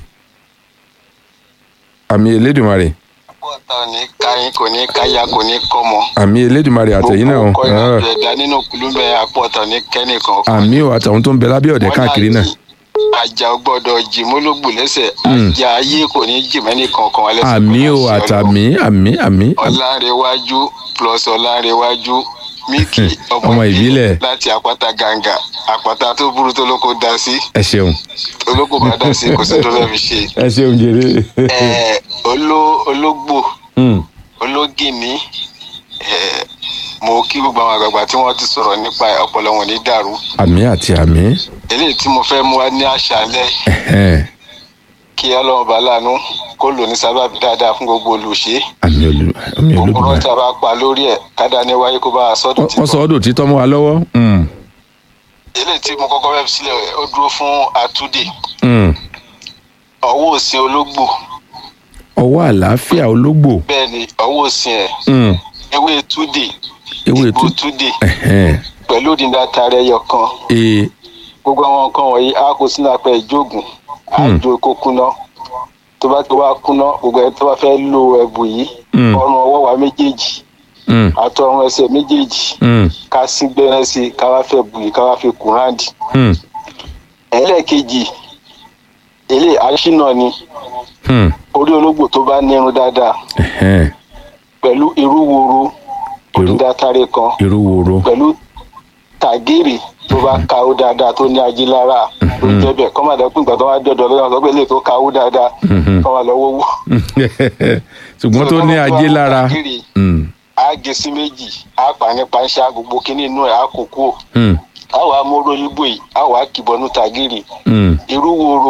àmì elédùnmarè pọ̀tà ní káyín kò ní káyà kò ní kọ́mọ. àmì elédùnmarè àtẹ̀yìn náà gbogbo ọkọ ah, ìrìnàjò ẹ̀dá nínú kùlùmẹ̀ àpọ̀tà ní kẹ́nìkan. àmì ò àtàwọn tó ń bẹ lábẹ́ ọ̀dẹ́ káàkiri náà àjà ò gbọ́dọ̀ jì mólógbò lẹ́sẹ̀ Mm. àjà ayé kò ní jì mẹ́nì kankan wá lẹ́sẹ̀. àmì ò kò ní àṣẹ àtàmì àmì àmì Ọlọ́run. ọlárẹ̀wájú plus ọlárẹ̀wájú míkì Ọmọ ìbílẹ̀. láti àpáta gàǹgà àpáta tó burú tó lóko dá sí ẹ ṣeun olóko bá dá sí kò sí tó fẹ́ fi ṣe. ẹ ṣeun jèrè Ẹ, oló- ológbò Hmm, ológìní ẹ, mo kí gbogbo àwọn àgbààgbà tí wọ́n ti sọ̀rọ̀ nípa ẹ̀, ọpọlọ wọn ní dàrú àmì àti àmì eléyìí tí mo fẹ́ mú wá ní àṣálẹ́ ẹ̀hẹ́n, kí ọlọ́run bá láàánú kó lò ní sábàbí dáadáa fún gbogbo olùṣe àmì olú àmì òkúrọ́ olódùmarè. tí a bá pa lórí ẹ̀ kádà ní wáyé kó bá a sọ́dún wọ́n sọ títọ́ ọ́dọ̀ títọ́ mọ́ wa lọ́wọ́. Mm, eléyìí tí mo kọ́kọ́ fẹ́ fi sílẹ̀ ó dúró fún àtúndì mm. ọwọ́ òsìn ológbò ọwọ́ àlàáfíà ológbò bẹ́ẹ̀ ni ọwọ́ òsìn ẹ̀ Mm, ewé túdè ewé egbò tú túdè ẹ̀hẹ́n, pẹ̀lú òdìdá tààrẹ ẹyọ kan ee gbogbo àwọn nǹkan wọ̀nyí á kó sínú apẹ̀ ìjóògùn á Hmm. jó kó kúná tó bá tó wá kúná gbogbo ẹni tó bá fẹ́ lo ẹ̀bù yìí Hmm. ọrùn ọwọ́ wa méjèèjì Mm, àtọrùn ẹsẹ̀ méjèèjì mm, ká sí gbẹ́rẹ́ sí i ká wá fẹ́ bù yìí ká wá fi kùn ráǹdì. mm, ẹlẹ́ẹ̀kejì ilé aṣínà ni mm, orí ológbò tó bá nírun dáadáa ẹ̀hẹ́n, pẹ̀lú irú woro Irú- òdìdátárẹ kan irú woro pẹ̀lú tàgírì tó bá kawó dáadáa tó ní ají lára ló ń jẹ́ bẹ́ẹ̀ kọ́ máa dẹ́kun ìgbà tó wá dọ̀dọ̀ lọ́wọ́ sọ pé lè tó kawó dáadáa Mhm. kọ́ máa lọ́wọ́ wò. ṣùgbọ́n tó ní ajé lára tàgírì Mm, á gé sí méjì á pa ní panṣá gbogbo kínní inú ẹ̀ á kó kú mm, á wàá móró yíbò yìí á wàá kìbọnú tàgírì mm, irú woro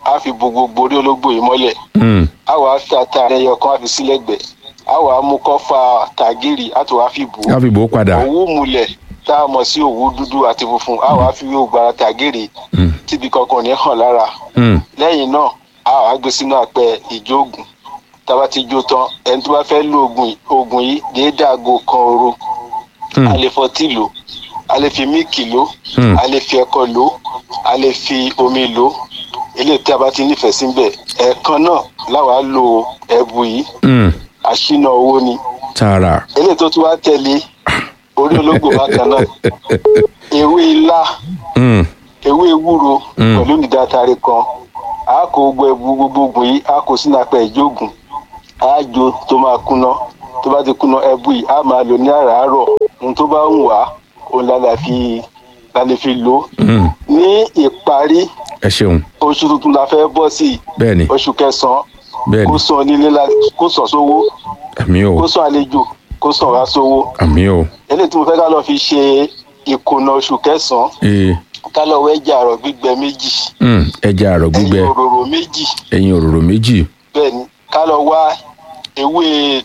á fi bo gbogbo orí ológbò yìí mọ́lẹ̀ Hmm. á wàá fi àtàrí ẹyọ kan á fi sí lẹ́gbẹ̀ẹ́ á wàá mú kọ́fà tàgírì á tó wàá fi bò ó ká fi bò ó padà. òwú mulẹ̀ tá a mọ̀ sí òwú dúdú àti funfun á wàá fi wé ògbára tàgírì Hmm. tíbi kankan ò ní hàn lára Hmm. lẹ́yìn náà a wàá gbé sínú àpẹ ìjóògùn tá a bá ti jó tán ẹni tó bá fẹ́ lo oògùn yìí- oògùn yìí déédéé aago kan òru Hmm. a lè fọtí lò a lè fi míìkì lò Hmm. a lè fi ẹ̀kọ lò a lè fi omi lò eléyìí tí a bá ti nífẹ̀ẹ́ síbẹ̀ ẹ̀ẹ̀kan náà láwàá lo ẹ̀bù yìí Hmm. àṣìnà owó ni tààrà. eléyìí tó tún wá tẹ̀lé orí ológbò bákan náà ewé ilá Hmm. ewé ewúro Mm. pẹ̀lú nìdátàrí kan a kó gbogbo ẹbu gbogbo oògùn yìí a kó sínú apẹ ìjóògùn a jó tó máa kúná tó bá ti kúná ẹbu yìí a máa lò ní àràárọ̀ ohun tó bá ń wà òun la lè fi la lè fi lò Hmm. ní ìparí ẹ ṣeun oṣù tuntun la fẹ́ bọ́ sí bẹ́ẹ̀ ni oṣù kẹsàn-án bẹ́ẹ̀ kó ni sàn nílé la kó sàn sówó àmì o kó sàn àlejò kó sàn wá sówó àmì o eléyìí tí mo fẹ́ ká lọ fi ṣe ìkùnà oṣù kẹsàn-án ee ká lọ wẹ́jà àrọ̀ gbígbẹ méjì Hmm. ẹja àrọ̀ gbígbẹ ẹyin òróró méjì ẹyin òróró méjì bẹ́ẹ̀ ni ká lọ wá ewé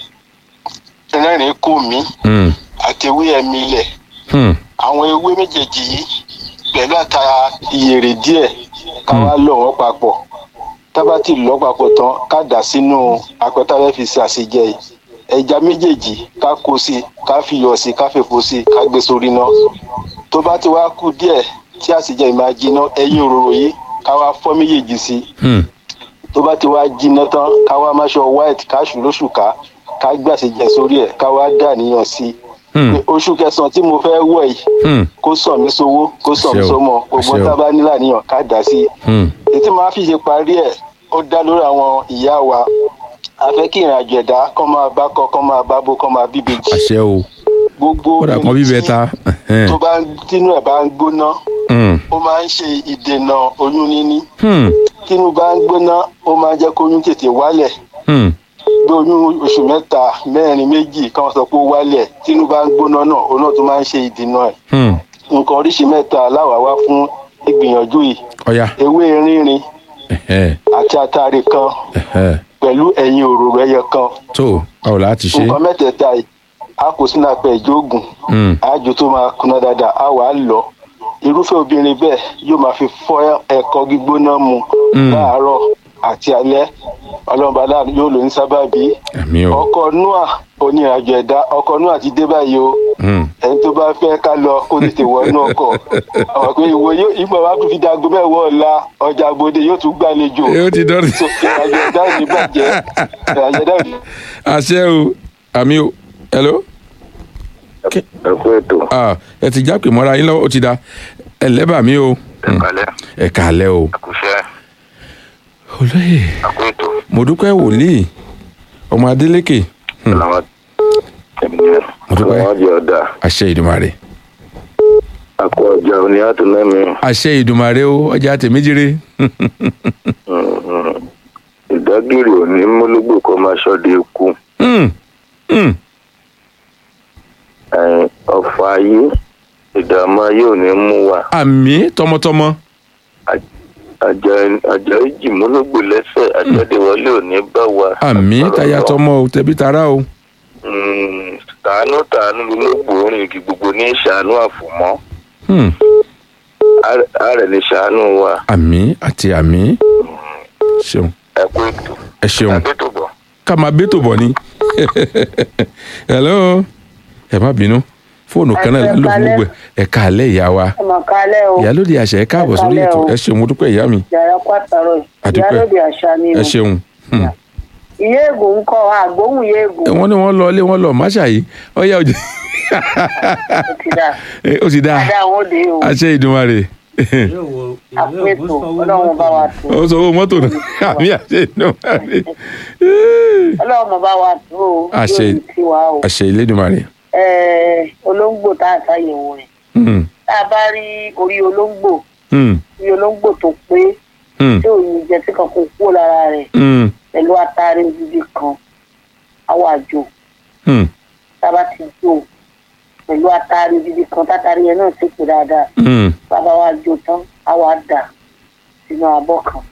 rẹ́rìn kò mí Hmm. àti ewé ẹ̀mí ilẹ̀ Hmm. àwọn ewé méjèèjì yìí pẹ̀lú àta ìyèrè díẹ̀ ká wá lọ̀ wọ́n papọ̀ tábà tí lọ́ papọ̀ tán ká dà sínú àpẹtàlẹ́ fi ṣe àṣejẹ yìí ẹja méjèèjì ká kó sí ká fi yọ̀ sí ká fèfo sí ká gbé sórí náà tó bá ti wá kú díẹ̀ tí àṣejẹ yìí máa jiná ẹyin òróró yìí ká wá fọ́ méjèèjì sí Hmm. tó bá ti wá jiná tán ká wá máṣọ white ká ṣù lóṣù ká ká gbàṣejẹ sórí ẹ̀ ká wá dà níyàn sí i Hmm. pé oṣù kẹsàn-án tí mo fẹ́ wọ̀ yìí Hmm. kó sàn mí sówó kó sàn mí Àṣẹ o, sọmọ gbogbo àṣẹ o. tá a bá nílà níyàn ká dà sí i Hmm. ètí máa fi ṣe parí ẹ̀ ó dá lórí àwọn ìyá wa a fẹ́ kí ìrìnàjò ẹ̀dá kọ́ máa bá kọ́ kọ́ máa bá bó kọ́ máa bíbejì àṣẹ o gbogbo kódà kan bíbẹ ta Ẹhẹ́n. tó bá ń- tínú ẹ̀ bá ń gbóná Hmm. ó máa ń ṣe ìdènà oyún níní Hmm. tínú bá ń gbóná ó máa ń jẹ́ kóyún tètè wálẹ̀ Hmm. bí oyún oṣù mẹ́ta mẹ́rin méjì kan sọ pé ó wálẹ̀ tínú bá ń gbóná náà òun náà tó máa ń ṣe ìdènà ẹ̀ Hmm. nǹkan oríṣi mẹ́ta láwàá wá fún ìgbìyànjú yìí ọ̀ya ewé rínrin Ẹhẹ́n. àti atare kan Ẹhẹ́n. pẹ̀lú ẹ̀yìn òróró ẹyọ kan tó báwo la ti ṣe nǹkan mẹ́tẹ̀ẹ̀ta yìí a kò sínú apẹ̀ ìjóògùn Hmm. àjò tó máa kuná dáadáa a wà á lọ irúfẹ́ obìnrin bẹ́ẹ̀ yóò máa fi fọ́ ẹ̀kọ́ gbígbóná mu Mm. láàárọ̀ àti alẹ́ ọlọ́mọba láàánú yóò lò ní sábàbí àmì o ọkọ̀ noah onírìnàjò ẹ̀dá ọkọ̀ noah ti dé báyìí o Hmm. ẹni tó bá fẹ́ ká lọ kó tètè wọnú ọkọ̀ àwọn pé ìwọ yóò ìgbà wa tún fi dago mẹ́wọ́ ọ̀la ọjà àgbòde yóò tún gbàlejò ó ti dọ́rin so ìrìnàjò ẹ̀dá ò ní bàjẹ́ ìrìnàjò ẹ̀dá ò ní. àṣẹ o àmì o hello ẹ kú ètò ah ẹ ti jápè mọ́ra yín lọ́wọ́ ó ti da ẹ lẹ́bàá mi o Hmm. kalẹ ẹ kàálẹ́ o àkùṣe olóyè àkú ètò mo dúpẹ́ wòlíì ọmọ adélékè Hmm. làwọn tẹmíyẹ Mo dúpẹ́. làwọn jẹ ọdà àṣẹ ìdùmarè àkú ọjà òní àtúnẹmí àṣẹ ìdùmarè o ọjà tèmíjire ìdágìrì òní mólógbò kọ máa ṣọdẹ ikú Hmm. Hmm. ẹ̀yìn ọ̀fọ̀ ayé ìdààmú ayé òní mú wa àmì tọmọtọmọ àjà àjà ìjì mólógbò lẹ́sẹ̀ àjẹdẹwọlé òní bá wa. àmì Àpárọ̀ táyà lọ. tọmọ o tẹbí tará o Mm, tàánú tàánú lólógbò orin igi gbogbo ní ìṣàánú àfòmọ́ Hmm. ààrẹ ní ṣàánú wa àmì àti àmì ṣeun ẹ kú ètò ẹ ṣeun àbẹ́tòbọ̀. ká máa bẹ́tò bọ̀ ni hello ẹ má bínú fóònù kan náà ló fún gbogbo ẹ káalẹ́ ìyá wa ọmọ kálẹ̀ o ìyálóde àṣẹ ẹ káàbọ̀ sórí Ẹ ètò káalẹ́ o. ẹ ṣeun mo dúpẹ́ ìyá mi yàrá pàtàkì Àdúpẹ́. ìyálòdì àṣà ni o ẹ ṣeun Hmm. ìyá ègò ń kọ àgbóhùn ìyá ègò wọ́n ní wọ́n lọ ilé wọ́n lọ máṣà yìí ọyá òjò ó ti dà ó ti dáa dáadáa àwọn òde o àṣẹ ìdùnmarè yóò wo ìwé àpètò ògbósọwọ́ ọlọ́run bá wa tó ó sọ owó mọ́tò náà àmì àṣẹ ìdùnmarè ọlọ́run bá wa tó o Àṣẹ. yóò ti wá o àṣẹ ìlédùnmarè Ẹ, olóńgbò tá a ṣàyẹ̀wò rẹ̀ Hmm. tá a bá rí orí olóńgbò Hmm. orí olóńgbò tó pé Hmm. tí òun jẹ tí kan kò kúrò lára rẹ̀ Hmm. pẹ̀lú atare gidi kan àwọn àjò Hmm. tá a bá ti jò pẹ̀lú atare gidi kan tátàrí yẹn náà ti pè dáadáa Hmm. bàbá wa jò tán á wà dà sínú abọ́ kan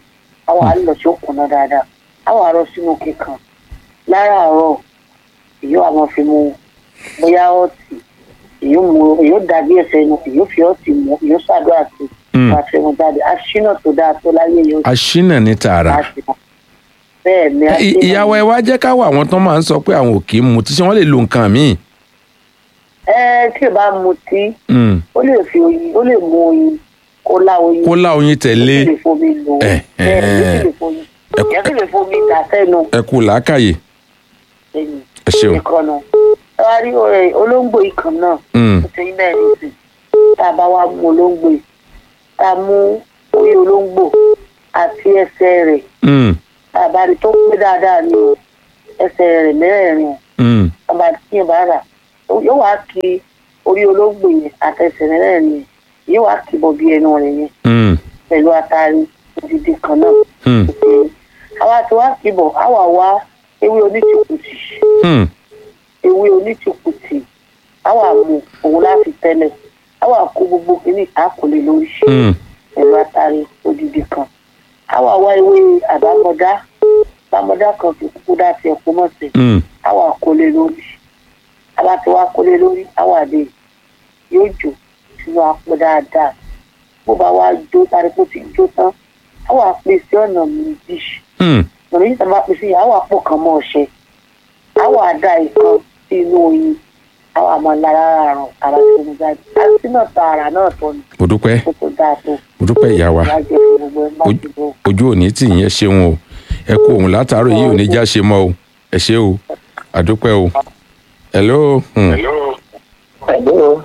àwọn àlọ́ tí ó kùnà dáadáa àwọn àrọ sínú kíkan láràárọ̀ èyí wà máa fi mu bóyá ọtí èyí mu èyí dàbí ẹsẹ̀ inú èyí fi ọtí mu èyí ṣàdúrà sí Mm. wàá fi mu jáde aṣínà tó dáa tó láyé yóò aṣínà ní tààrà bẹ́ẹ̀ ni Ẹ, ì- ìyàwó ẹ wá jẹ́ ká wà àwọn tó máa ń sọ pé àwọn ò kì í mu tí ṣé wọ́n lè lo nǹkan míì. ẹ tí ì bá mutí Mm. ó lè fi oyin ó lè mu oyin kó lá oyin kó lá oyin ó tẹ̀lé sì lè fomi lò ó Eh, bẹ́ẹ̀ ni ó eh. sì lè fomi ìyẹn sì lè fomi dà sẹ́nu ẹ kú làákàyè ẹ̀yìn ẹ ṣeun. nìkan náà ẹ wá rí ọ̀rẹ́ olóńgbò ikàn náà Mm. ó ti ń bẹ́ẹ̀ ní sí tá a bá wá mú olóńgbò yìí tá a mú orí olóńgbò àti ẹsẹ̀ rẹ̀ Mm. tá a bá rí tó pé dáadáa ní o ẹsẹ̀ rẹ̀ mẹ́rẹ̀ẹ̀rin o Mm. tá a bá tí yẹn bá rà yóò wá kí orí olóńgbò yẹn àtẹsẹ̀ mẹ́rẹ̀ẹ̀rin yẹn yóò wá kí bọ̀ bí ẹnu rẹ̀ yẹn Mm. pẹ̀lú atari odidi kan náà Mm. àwa tí wá kí bọ̀ àwa wá ewé onítìkùtì Mm. ewé onítìkùtì àwa mú òun láti tẹ́lẹ̀ àwa kó gbogbo kìíní àkọlé lórí Mm. pẹ̀lú atari odidi kan àwa wá ewé àbámọ́dá àbámọ́dá kan fi kúkú dá tiẹ̀ kó mọ̀ sí Mm. àwa kólé lórí àwa tí wá kólé lórí àwa dé yóò jò sínú apò dáadáa bó bá wá jó tari kó ti jó tán àwa pè sí ọ̀nà méjì Mm. ọ̀nà méjì tá a bá pè sí àwa pò kàn mọ́ ọṣẹ àwa dá ìkan sí inú oyin àwa máa lára àrùn ara tó ń jáde àti náà ta ara náà tó ní mo dúpẹ́ kó tó dáa tó mo dúpẹ́ ìyá wa ìyá jẹ fún gbogbo ẹ má ti bọ̀. ojú òní tì yín ẹ ṣeun o ẹ kú òun látàárọ̀ yìí ò ní já ṣe mọ́ o ẹ ṣe o àdúpẹ́ o. hello. Mm. Hello.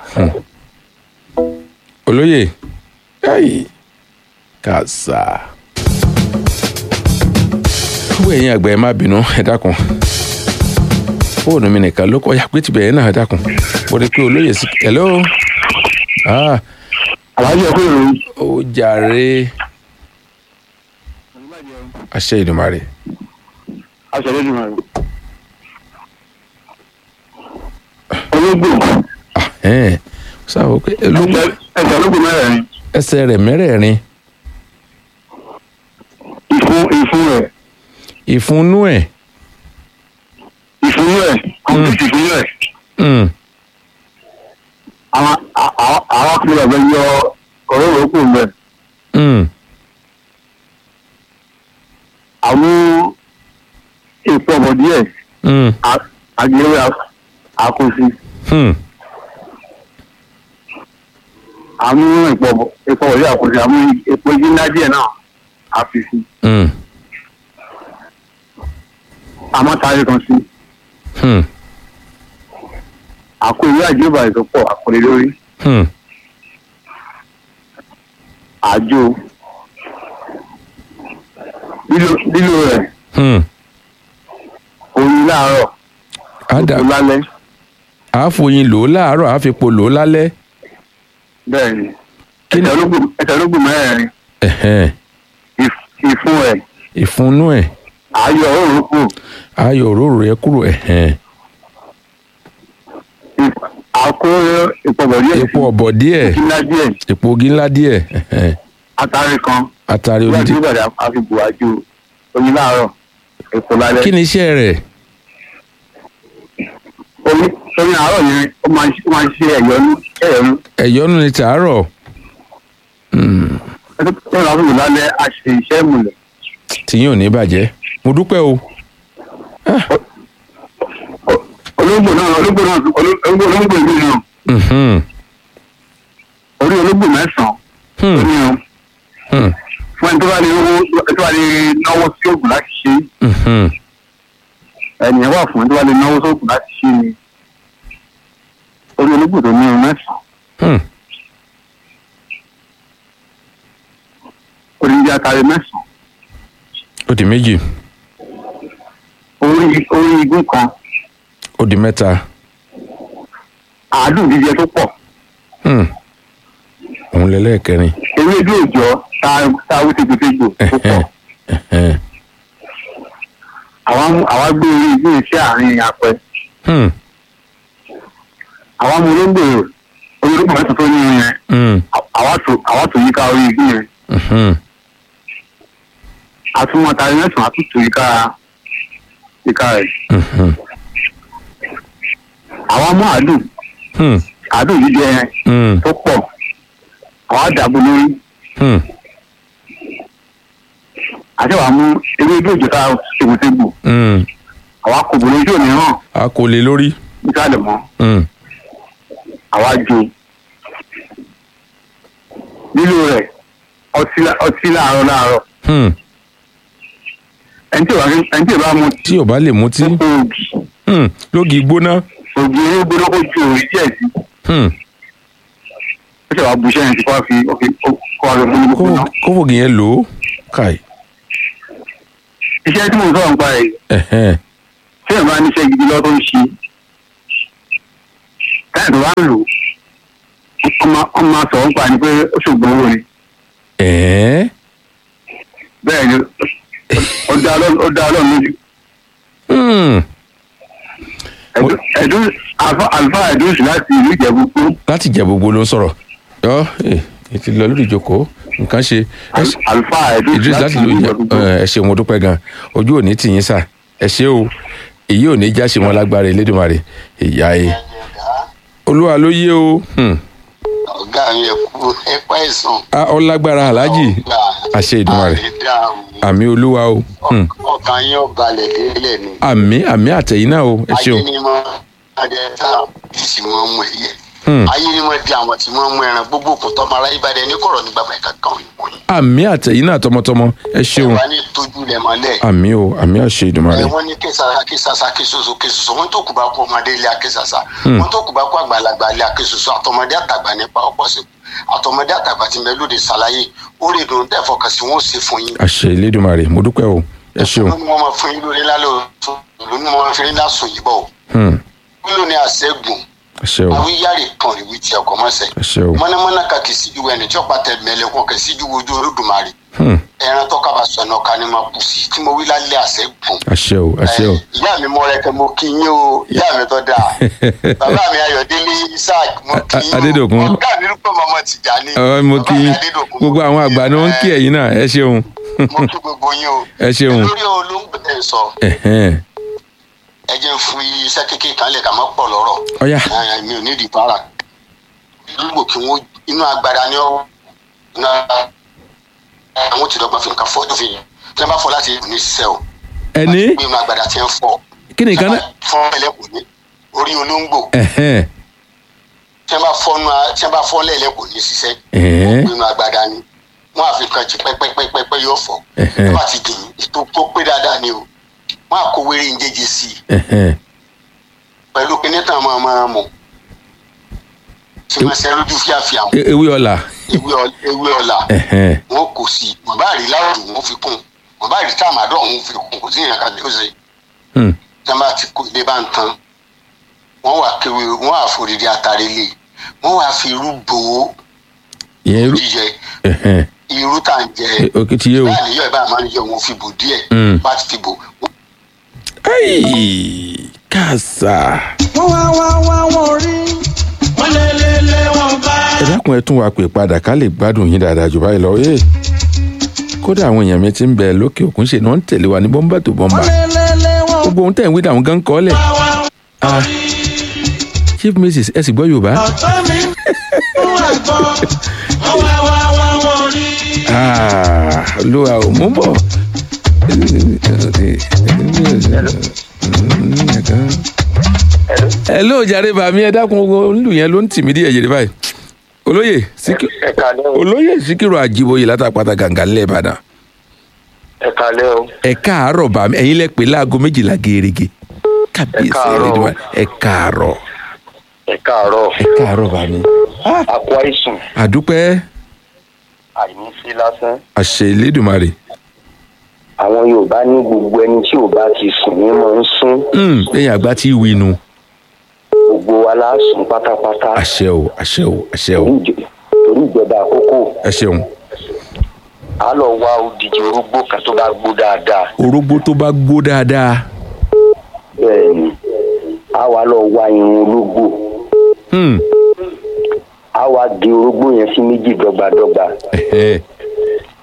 olóyè ayi kàṣà. gbogbo ẹ̀yin àgbà ẹ má bínú ẹ dákun fóònù mi nìkan ló kọ́ ya pé tibẹ̀ yẹn náà ẹ dákun mo rí i pé olóyè sí hello. ah Àlàájì ẹ̀kọ́ ìròyìn. ó jàre àṣẹ ìdùmarè Aṣọ lójú mọ̀ rẹ̀. Ológbò. ẹ̀ẹ́n sáwọ́ pé olóńgbò Ẹsẹ̀ ológbò mẹ́rẹ̀ẹ̀rin. ẹsẹ̀ rẹ̀ mẹ́rẹ̀ẹ̀rin Ìfun ìfun rẹ̀. ìfúnnú ẹ̀ Ìfun rẹ̀. Kọ̀m̀pútì ìfun rẹ̀. mm, Àwọn àwọn àwọn akọ̀lẹ̀ ọ̀bẹ yọ ọ̀rọ̀ òkú mẹ́. mm, Àwọn èpo ọ̀bọ̀ díẹ̀. mm, Àgbẹ̀rẹ̀ àkóso. mm, Àwọn èpo ọ̀bọ̀ èpo ọ̀bọ̀ díẹ̀ àkóso. Àwọn èpo igi ńlá díẹ̀ náà àfìsí. mm, Àmọ́ tààrí kan sí. mm, Àkó ìwé àjọba ìsopọ̀ àkọlé lórí. mm, àjò lílo lílo rẹ̀ mm. oyin láàárọ̀ Àdà òkú lálẹ́ àáfòyìn lò ó láàárọ̀ àáfipò lò ó lálẹ́ bẹ́ẹ̀ ni Kí ni- ẹsẹ̀ ológun ẹsẹ̀ ológun mẹ́rẹ̀ẹ̀rin ẹ̀hẹ́n, ìf- ìfun ẹ̀ ìfúnnú ẹ̀ ayọ̀ òórùn kù ayọ̀ òróró ẹ̀ kúrò ẹ̀hẹ́n, ìf- àkó ìpọ̀bọ̀ díẹ̀ epo ọ̀bọ̀ díẹ̀ kíńlá díẹ̀ epo ogi ńlá díẹ̀ ẹ̀hẹ́n, atari kan àtàrí nígbà tí odidi ó gbàdá àfibù àjò oyin láàárọ̀ èpo lálẹ́ kí ni iṣẹ́ rẹ̀ oyin oyin àárọ̀ yẹn ó máa ń ṣe- ó máa ń ṣe ẹ̀yọ́nú ẹ̀yọ́nú ẹ̀yọ́nú ni tàárọ̀ Mm, ẹ̀yọ́nú àfibù lálẹ́ àṣẹ iṣẹ́ ìmùlẹ̀ tìyín ò ní bàjẹ́ mo dúpẹ́ o olóńgbò náà olóńgbò náà olóńgbò olóńgbò ìlú náà Mhm, orí olóńgbò mẹ́sàn-án hmm, ó ní o. hmm, fún ẹni tó bá lè owó tó bá lè náwó sí òògùn láti ṣe mhm, ẹnìyẹn wà fún ẹni tó bá lè náwó sí òògùn láti ṣe ni orí olóògùn tó ní irun mẹ́sàn-án hmm. orí ibi atare mẹ́sàn-án ó di méjì orí orí igun kan ó di mẹ́ta àádùn jíjẹ tó pọ̀ hmm. òun lẹ́lẹ́kẹrin ewédú òòjọ́ tá a wí tegbòtegbò tó pọ̀ ẹ̀hẹ́n, àwa mú- àwa gbé orí igun yẹn sí àárín apẹ hmm, àwa mú olóńgbò orí olóńgbò mẹ́sàn-án tó ní irun yẹn hmm, àwa tó àwa tó yíká orí igun yẹn mhm, àtúmọ̀ tàbí mẹ́sàn-án àtúntò ìka ìka rẹ̀. Mhm. àwọn mú àdùn Hmm. àdùn yìí jẹ Hmm. tó pọ̀ àwọn àdàbò lórí Hmm. àti wàá mú ewé ojú òjò ká ṣègùnṣègù Hmm. àwọn akòbò lójú òní hàn a kò lè lórí. nísàlẹ̀ mọ́ Hmm. àwa jo lílo rẹ̀ ọtí lá- ọtí láàárọ̀ láàárọ̀ Hmm. ẹni tí ò bá ẹni tí ò bá mu tí ò bá lè mutí. ó kó ògì Hmm. lógi gbóná. ògì ewé gbóná kó ju òrí díẹ̀ sí Hmm. ó ṣe wàá bu iṣẹ́ yẹn sí kó wá fi ó fi ó- kó wá fi fún mi kó gbóná. kó fògì yẹn lò ó. káì. iṣẹ́ tí mo sọ̀rọ̀ nípa rẹ̀ Ẹ̀hẹ́n. tí ẹ̀ bá níṣẹ́ gidi lọ́ tó ń ṣe táyà tó bá ń lò ọmọ ọmọ sọ̀rọ̀ nípa ni pé ó ṣògbọ́n owó ni Ẹ̀ẹ́. bẹ́ẹ̀ ni ó dá ọlọ́run ó dá ọlọ́run lójú Hmm. Ẹ̀dú- ẹ̀dú Alfa- alfa ẹ̀dúnsì láti ìlú ìjẹ̀bú kú láti jẹ gbogbo ló ń sọ̀rọ̀. yọ ẹ ti lọ lórí ìjókòó nǹkan ṣe. Ẹ ṣe- alfa ẹ̀dúnsì Idris láti láti ìlú ló ìjẹ̀bú kú. ẹ ṣe mo dúpẹ́ gan ojú òní tì yín sà ẹ ṣé o èyí ò ní já ṣe mọ́ lágbára Elédùmarè ìyá ẹ olúwa ló yé o Hmm. ọ̀gá mi ẹ̀ kú ẹ pa ẹ̀sán. a ọlágbára aláàjì àṣẹ Èdùmàrè àmì olúwa o Hmm. ọkàn yín ò balẹ̀ délẹ̀ ni. àmì àmì àtẹ̀yìn náà o ẹ ṣeun ayé ni mo adé tá bí sì mọ mú ẹyẹ. Hmm. ayé ni mo di àwọn tí mo mú ẹran gbogbo kò tọ́ mara ìbàdàn ní kọ̀rọ̀ ní gbàgbà ẹ̀ka kan ìwọ̀nyí. àmì àtẹ̀yìn náà tọmọtọmọ ẹ ṣeun wà ní tójú lẹ̀ mọ́lẹ̀. àmì o àmì àṣẹ Èdùmàrè ẹ wọ́n ní késàsà késàsà késoso késoso wọ́n tó kù bá kó ọmọdé ilé akésàsà Hmm. wọ́n tó kù bá kó àgbàlagbà ilé akésoso àtọmọdé àtàgbà nípa ọ̀pọ̀ sí àtọmọdé àtàgbà tí mẹlódì ṣàlàyé ó lè dùn tẹ́ fọkàn sí wọn ó ṣe fún yín. àṣẹ Elédùmarè mo dúpẹ́ o ẹ ṣeun wọ́n ní wọ́n máa fún yín lórí lálẹ́ òtún ìlú ni wọ́n máa fi rí lásùn yìí bọ̀ o. Hmm. wílò ní àṣẹ́gun àṣẹ o àwíyáre kan ìwé tí ọkọ̀ mọ́sẹ̀. àṣẹ o mọ́nàmọ́ná ka kì í síjú ẹni tí ọ̀pá tẹ mẹ́lẹ̀kùn kì í síjú ojú olódùmarè Hmm. ẹran tó kaba sọ̀nà ọ̀ka ni máa kù sí tí mo wí lálẹ́ àṣẹ́gun. àṣẹ o àṣẹ o ìyá mi mọ rẹ kẹ mo kí yín o ìyá mi tó dáa bàbá mi ayọ̀délé isaac mo kí yín o Adédòkun. ọ̀gá mi rúpọ̀ mọ́mọ́ Tìjàní Ọ, mo kí bàbá mi yín Adédòkun, gbogbo àwọn àgbà ni wọ́n ń kí ẹ̀yin náà ẹ ṣeun mo kí gbogbo yín o ẹ ṣeun lórí olóńgbò ẹ̀ sọ Ẹ̀hẹ́n. ẹ jẹ́ ń fún iṣẹ́ kékeré kan lẹ̀ ká má pọ̀ lọ́rọ̀ ọ̀yá Ẹ, mi ò ní ìdí para olóńgbò kí wọ́n inú agbára ni ó inú àwọn tí dọ́gba fi nǹkan fọ́ tó fi yàn tí wọ́n bá fọ́ láti ní ṣiṣẹ́ o ẹni gbé inú agbára tí ń fọ́ kí ni nǹkan náà fọ́ ẹlẹ́kùn ní orí olóńgbò Ẹ̀hẹ́n. tí wọ́n bá fọ́ nú a- tí wọ́n bá fọ́ lẹ́lẹ́ kò ní ṣiṣẹ́ Ẹ̀hẹ́n. nínú agbada ni wọ́n á fi kan jì pẹ́pẹ́pẹ́pẹ́ yóò fọ́ Ẹ̀hẹ́n. wọ́n á ti dìyìn ètò tó pé dáadáa ni o wọ́n á kó wéré ń jẹjẹ sí i Ẹ̀hẹ́n. pẹ̀lú kíní tàn máa máa mọ̀ tí wọ́n ṣe lójú fíàfíà wọn E- ewé ọ̀la ewé ọ- ewé ọ̀la Ẹ̀hẹ́n. wọn kò sí wọ́n bá rí láwùjọ wọn fi kún wọ́n bá rí táàmàdọ́ wọn fi kún kò sí ìrìn àkàtà ó ṣe Hmm. tí wọ́n bá ti kó ilé bá ń tan wọ́n wà kéwé wọ́n wà forídìí àtàrí lé wọ́n wà fi irú bò ó ìyẹn irú jíjẹ Ẹ̀hẹ́n. irú tá à ń jẹ E- òkè ti yé o báyìí níyọ̀ ẹ̀ bá máa ń yọ wọn fi bò díẹ̀ Mm. bá ti fi bò Ai, kàṣà wọ́n wá wá wá wọ́n rí. wọ́n lé lé lé wọn bá. ẹ dákun ẹ tún wá pè padà ká lè gbádùn yín dáadáa jù báyìí lọ ee kódà àwọn èèyàn mi ti ń bẹ lókè òkun ṣe ni wọ́n ń tẹ̀lé wa ní bọ́mbà tó bọ́mbà wọ́n lé lé lé wọ́n. gbogbo ohun tẹ̀ ń wí dàwọn gan kọ́ lẹ̀ ah chief mrs ẹ sì gbọ́ yorùbá ọ̀tọ́ mi fún àgbọ̀ wọ́n wá wá wá wọn rí. ah olúwa ò mú bọ̀. ẹ ló jàre bàmí ẹ dákun owó ńlù yẹn ló ń tì mí díẹ̀ jèrè báyìí olóyè Síkírù ẹ kálẹ́ o olóyè Síkírù àjíbóyè látàpátá gàǹgà ńlẹ̀ ìbàdàn ẹ kálẹ́ o ẹ káàárọ̀ bàmí ẹ̀yin lẹ pè láago méjìlá gèrègè kábíyèsí káàárọ̀. Elédùmarè. ẹ káàárọ̀ ẹ káàárọ̀ ẹ káàárọ̀ bàmí. àpò àìsàn àdúpẹ́ àìní sí lásán àṣẹ Elédùmarè àwọn yorùbá ní gbogbo ẹni tí ò bá ti sùn ní mọ ń sún Hmm, lẹ́yìn àgbà tí ì winu gbogbo wa lásùn pátápátá àṣẹ o àṣẹ o àṣẹ o torí ìjọ- torí ìjọba àkókò ẹ ṣeun á lọ wá odidi orógbó kan tó bá gbó dáadáa orógbó tó bá gbó dáadáa bẹ́ẹ̀ ni á wá lọ wá irun ológbò Hmm, á wá gé orógbó yẹn sí méjì dọ́gbadọ́gba ẹ̀hẹ́,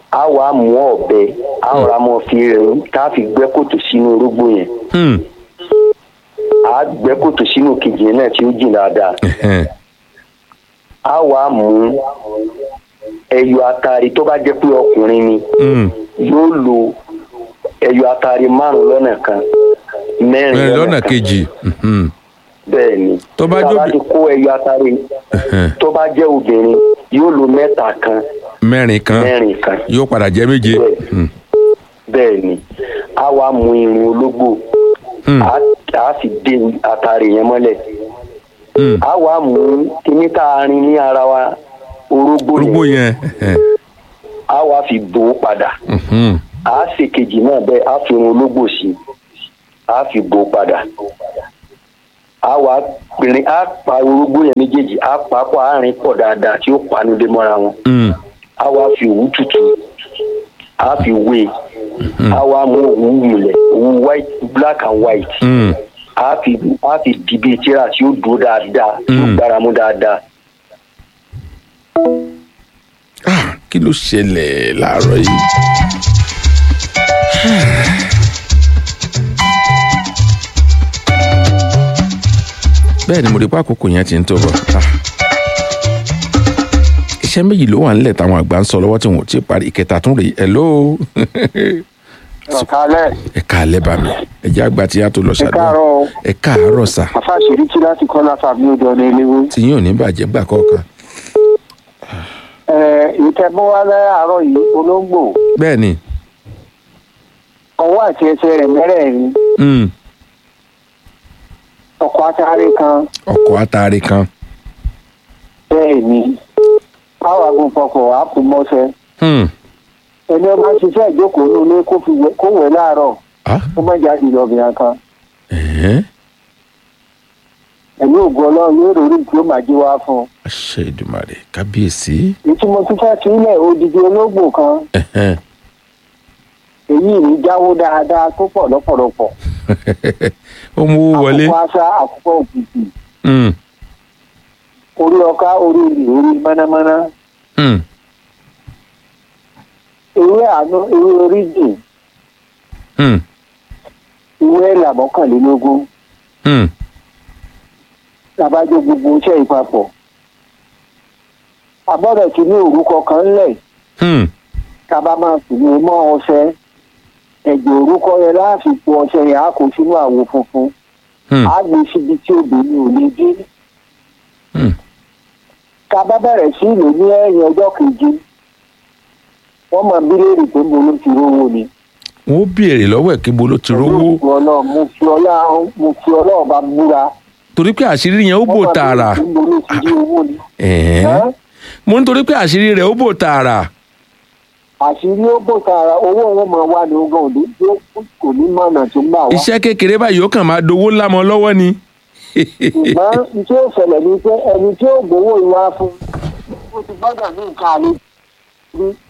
a wàá mú ọ̀bẹ a rọra mọ fi rìn tá a fi gbẹ́ kòtò sínú orógbó yẹn Hmm. a gbẹ́ kòtò sínú kejì yẹn náà tí ó jìn dáadáa Ẹ̀hẹ́n. a wàá mú ẹyọ atari tó bá jẹ́ pé ọkùnrin ni Hmm. yóò lo ẹyọ atari márùn lọ́nà kan mẹ́rin mẹ́rin lọ́nà kan kejì Mhm. bẹ́ẹ̀ ni Tó bá tá a jóbi- ti kó ẹyọ atari Ẹ̀hẹ́n. tó bá jẹ́ obìnrin yóò lo mẹ́ta kan mẹ́rin kan mẹ́rin kan yóò padà jẹ́ méje Hmm. bẹ́ẹ̀ ni a wàá mú irun ológbò Hmm. a a fi dé atari yẹn mọ́lẹ̀ Hmm. a wàá mú kíní tá a rin ní ara wa orógbó orúgbó yẹn yẹn Ẹ̀hẹ́n. a wàá fi bò ó padà Mhm. a ṣe kejì náà bẹ́ẹ̀ a fi irun ológbò sí i a fi bò ó padà a wàá pèrè a pa orógbó yẹn méjèèjì a pa pọ̀ a rìn pọ̀ dáadáa tí ó panu dé mọ́ra wọn Hmm. a wàá fi òwú tutù a fi wé a wàá mú òwú mulẹ̀ òwú white black and white Hmm. a fi a fi di bíi tíra tí ó dúró dáadáa tí ó Mm. gbára mú dáadáa Ah, kí ló ṣẹlẹ̀ láàárọ̀ yìí. bẹ́ẹ̀ ni mo rí pé àkókò yẹn ti ń tó bọ̀. Ah. iṣẹ́ méjì ló wà nílẹ̀ táwọn àgbà ń sọ lọ́wọ́ tí wọn ò tí ì parí ìkẹta tún rèé hello ọ̀kálẹ̀ ẹ káàlẹ́ bá mi ẹ jẹ́ àgbà tí a tó lọ ẹ ṣàdúrà káàárọ̀ o ẹ káàárọ̀ sà àfàṣírí tí láti kọ́ látàbí odò ọ̀nà eléwé. tí yín ò ní bàjẹ́ gbà kọ̀ọ̀kan. ẹ ìtẹ̀bọ́wá láàárọ̀ yìí olóńgbò bẹ́ẹ̀ ni ọwọ́ àti ẹsẹ̀ rẹ̀ mẹ́rẹ̀ẹ̀rin mm, ọkọ̀ atáré kan ọkọ̀ atari kan bẹ́ẹ̀ ni báwa gun fọkọ̀ àpòmọ́sẹ̀ Hmm, ẹni ọba ṣiṣẹ́ ìjókòó ní ilé kó fi wẹ̀- kó wẹ̀ láàárọ̀ ah, kó má jáde lọ́bìnrin kan ẹ̀hẹ́n. ẹ̀mí ògùn ọlọ́run yóò rò rí tí ó máa jí wá fún un. àṣẹ ìdùmarè kábíyèsí. èyí tí mo tún fẹ́ sílẹ̀ odidi ológbò kan Ẹ̀hẹ́n. èyí ní jáwó dáadáa tó pọ̀ lọ́pọ̀lọpọ̀ ó mú owó wọlé. àkókò àṣà àkókò òkìkì Hmm, orí ọká orí ìlú orí mọ́nàmọ́ná hmm, ewé àánú ewé oríjì hmm, ewé ẹ̀là mọ́kànlélógún hmm. labájọ gbogbo iṣẹ́ ìpapọ̀ àbọ̀dọ̀ tí ní orúkọ kan ńlẹ̀ Hmm, tábà máa sì ní mọ́ ọṣẹ ẹ̀jẹ̀ orúkọ yẹn láàfin po ọṣẹ yẹn á kó sínú àwo funfun hmm, á gbé síbi tí obìnrin ò lè dé hmm. tábà bẹ̀rẹ̀ sí ìlú ní ẹ̀yìn ọjọ́ keje wọ́n máa bí léèrè pé mo ló ti rówó ni. wọ́n ó béèrè lọ́wọ́ ẹ̀ kí bo ló ti rówó Olóògùn Ọlọ́run, mo fi Ọlọ́run mo fi Ọlọ́run bá búra. torí pé àṣírí yẹn ó bò Wọ́n máa tààrà. béèrè pé mo ló ti rí owó ni. Ẹ̀hẹ́n. Ẹ́? mo ń torí pé àṣírí rẹ̀ ó bò tààrà. àṣírí ó bò tààrà owó wọn máa wà ní ogún òde tí ó kò ní mọ̀nà tó ń bà wá. iṣẹ́ kékeré báyìí ó kàn máa dowó ńlá mọ́ lọ́wọ́ ni. ṣùgbọ́n iṣẹ́ ìṣẹ̀lẹ̀ ni pé ẹni tí ó gbowó ìwà fún ó ti gbọ́dọ̀ ní nǹkan àlè rí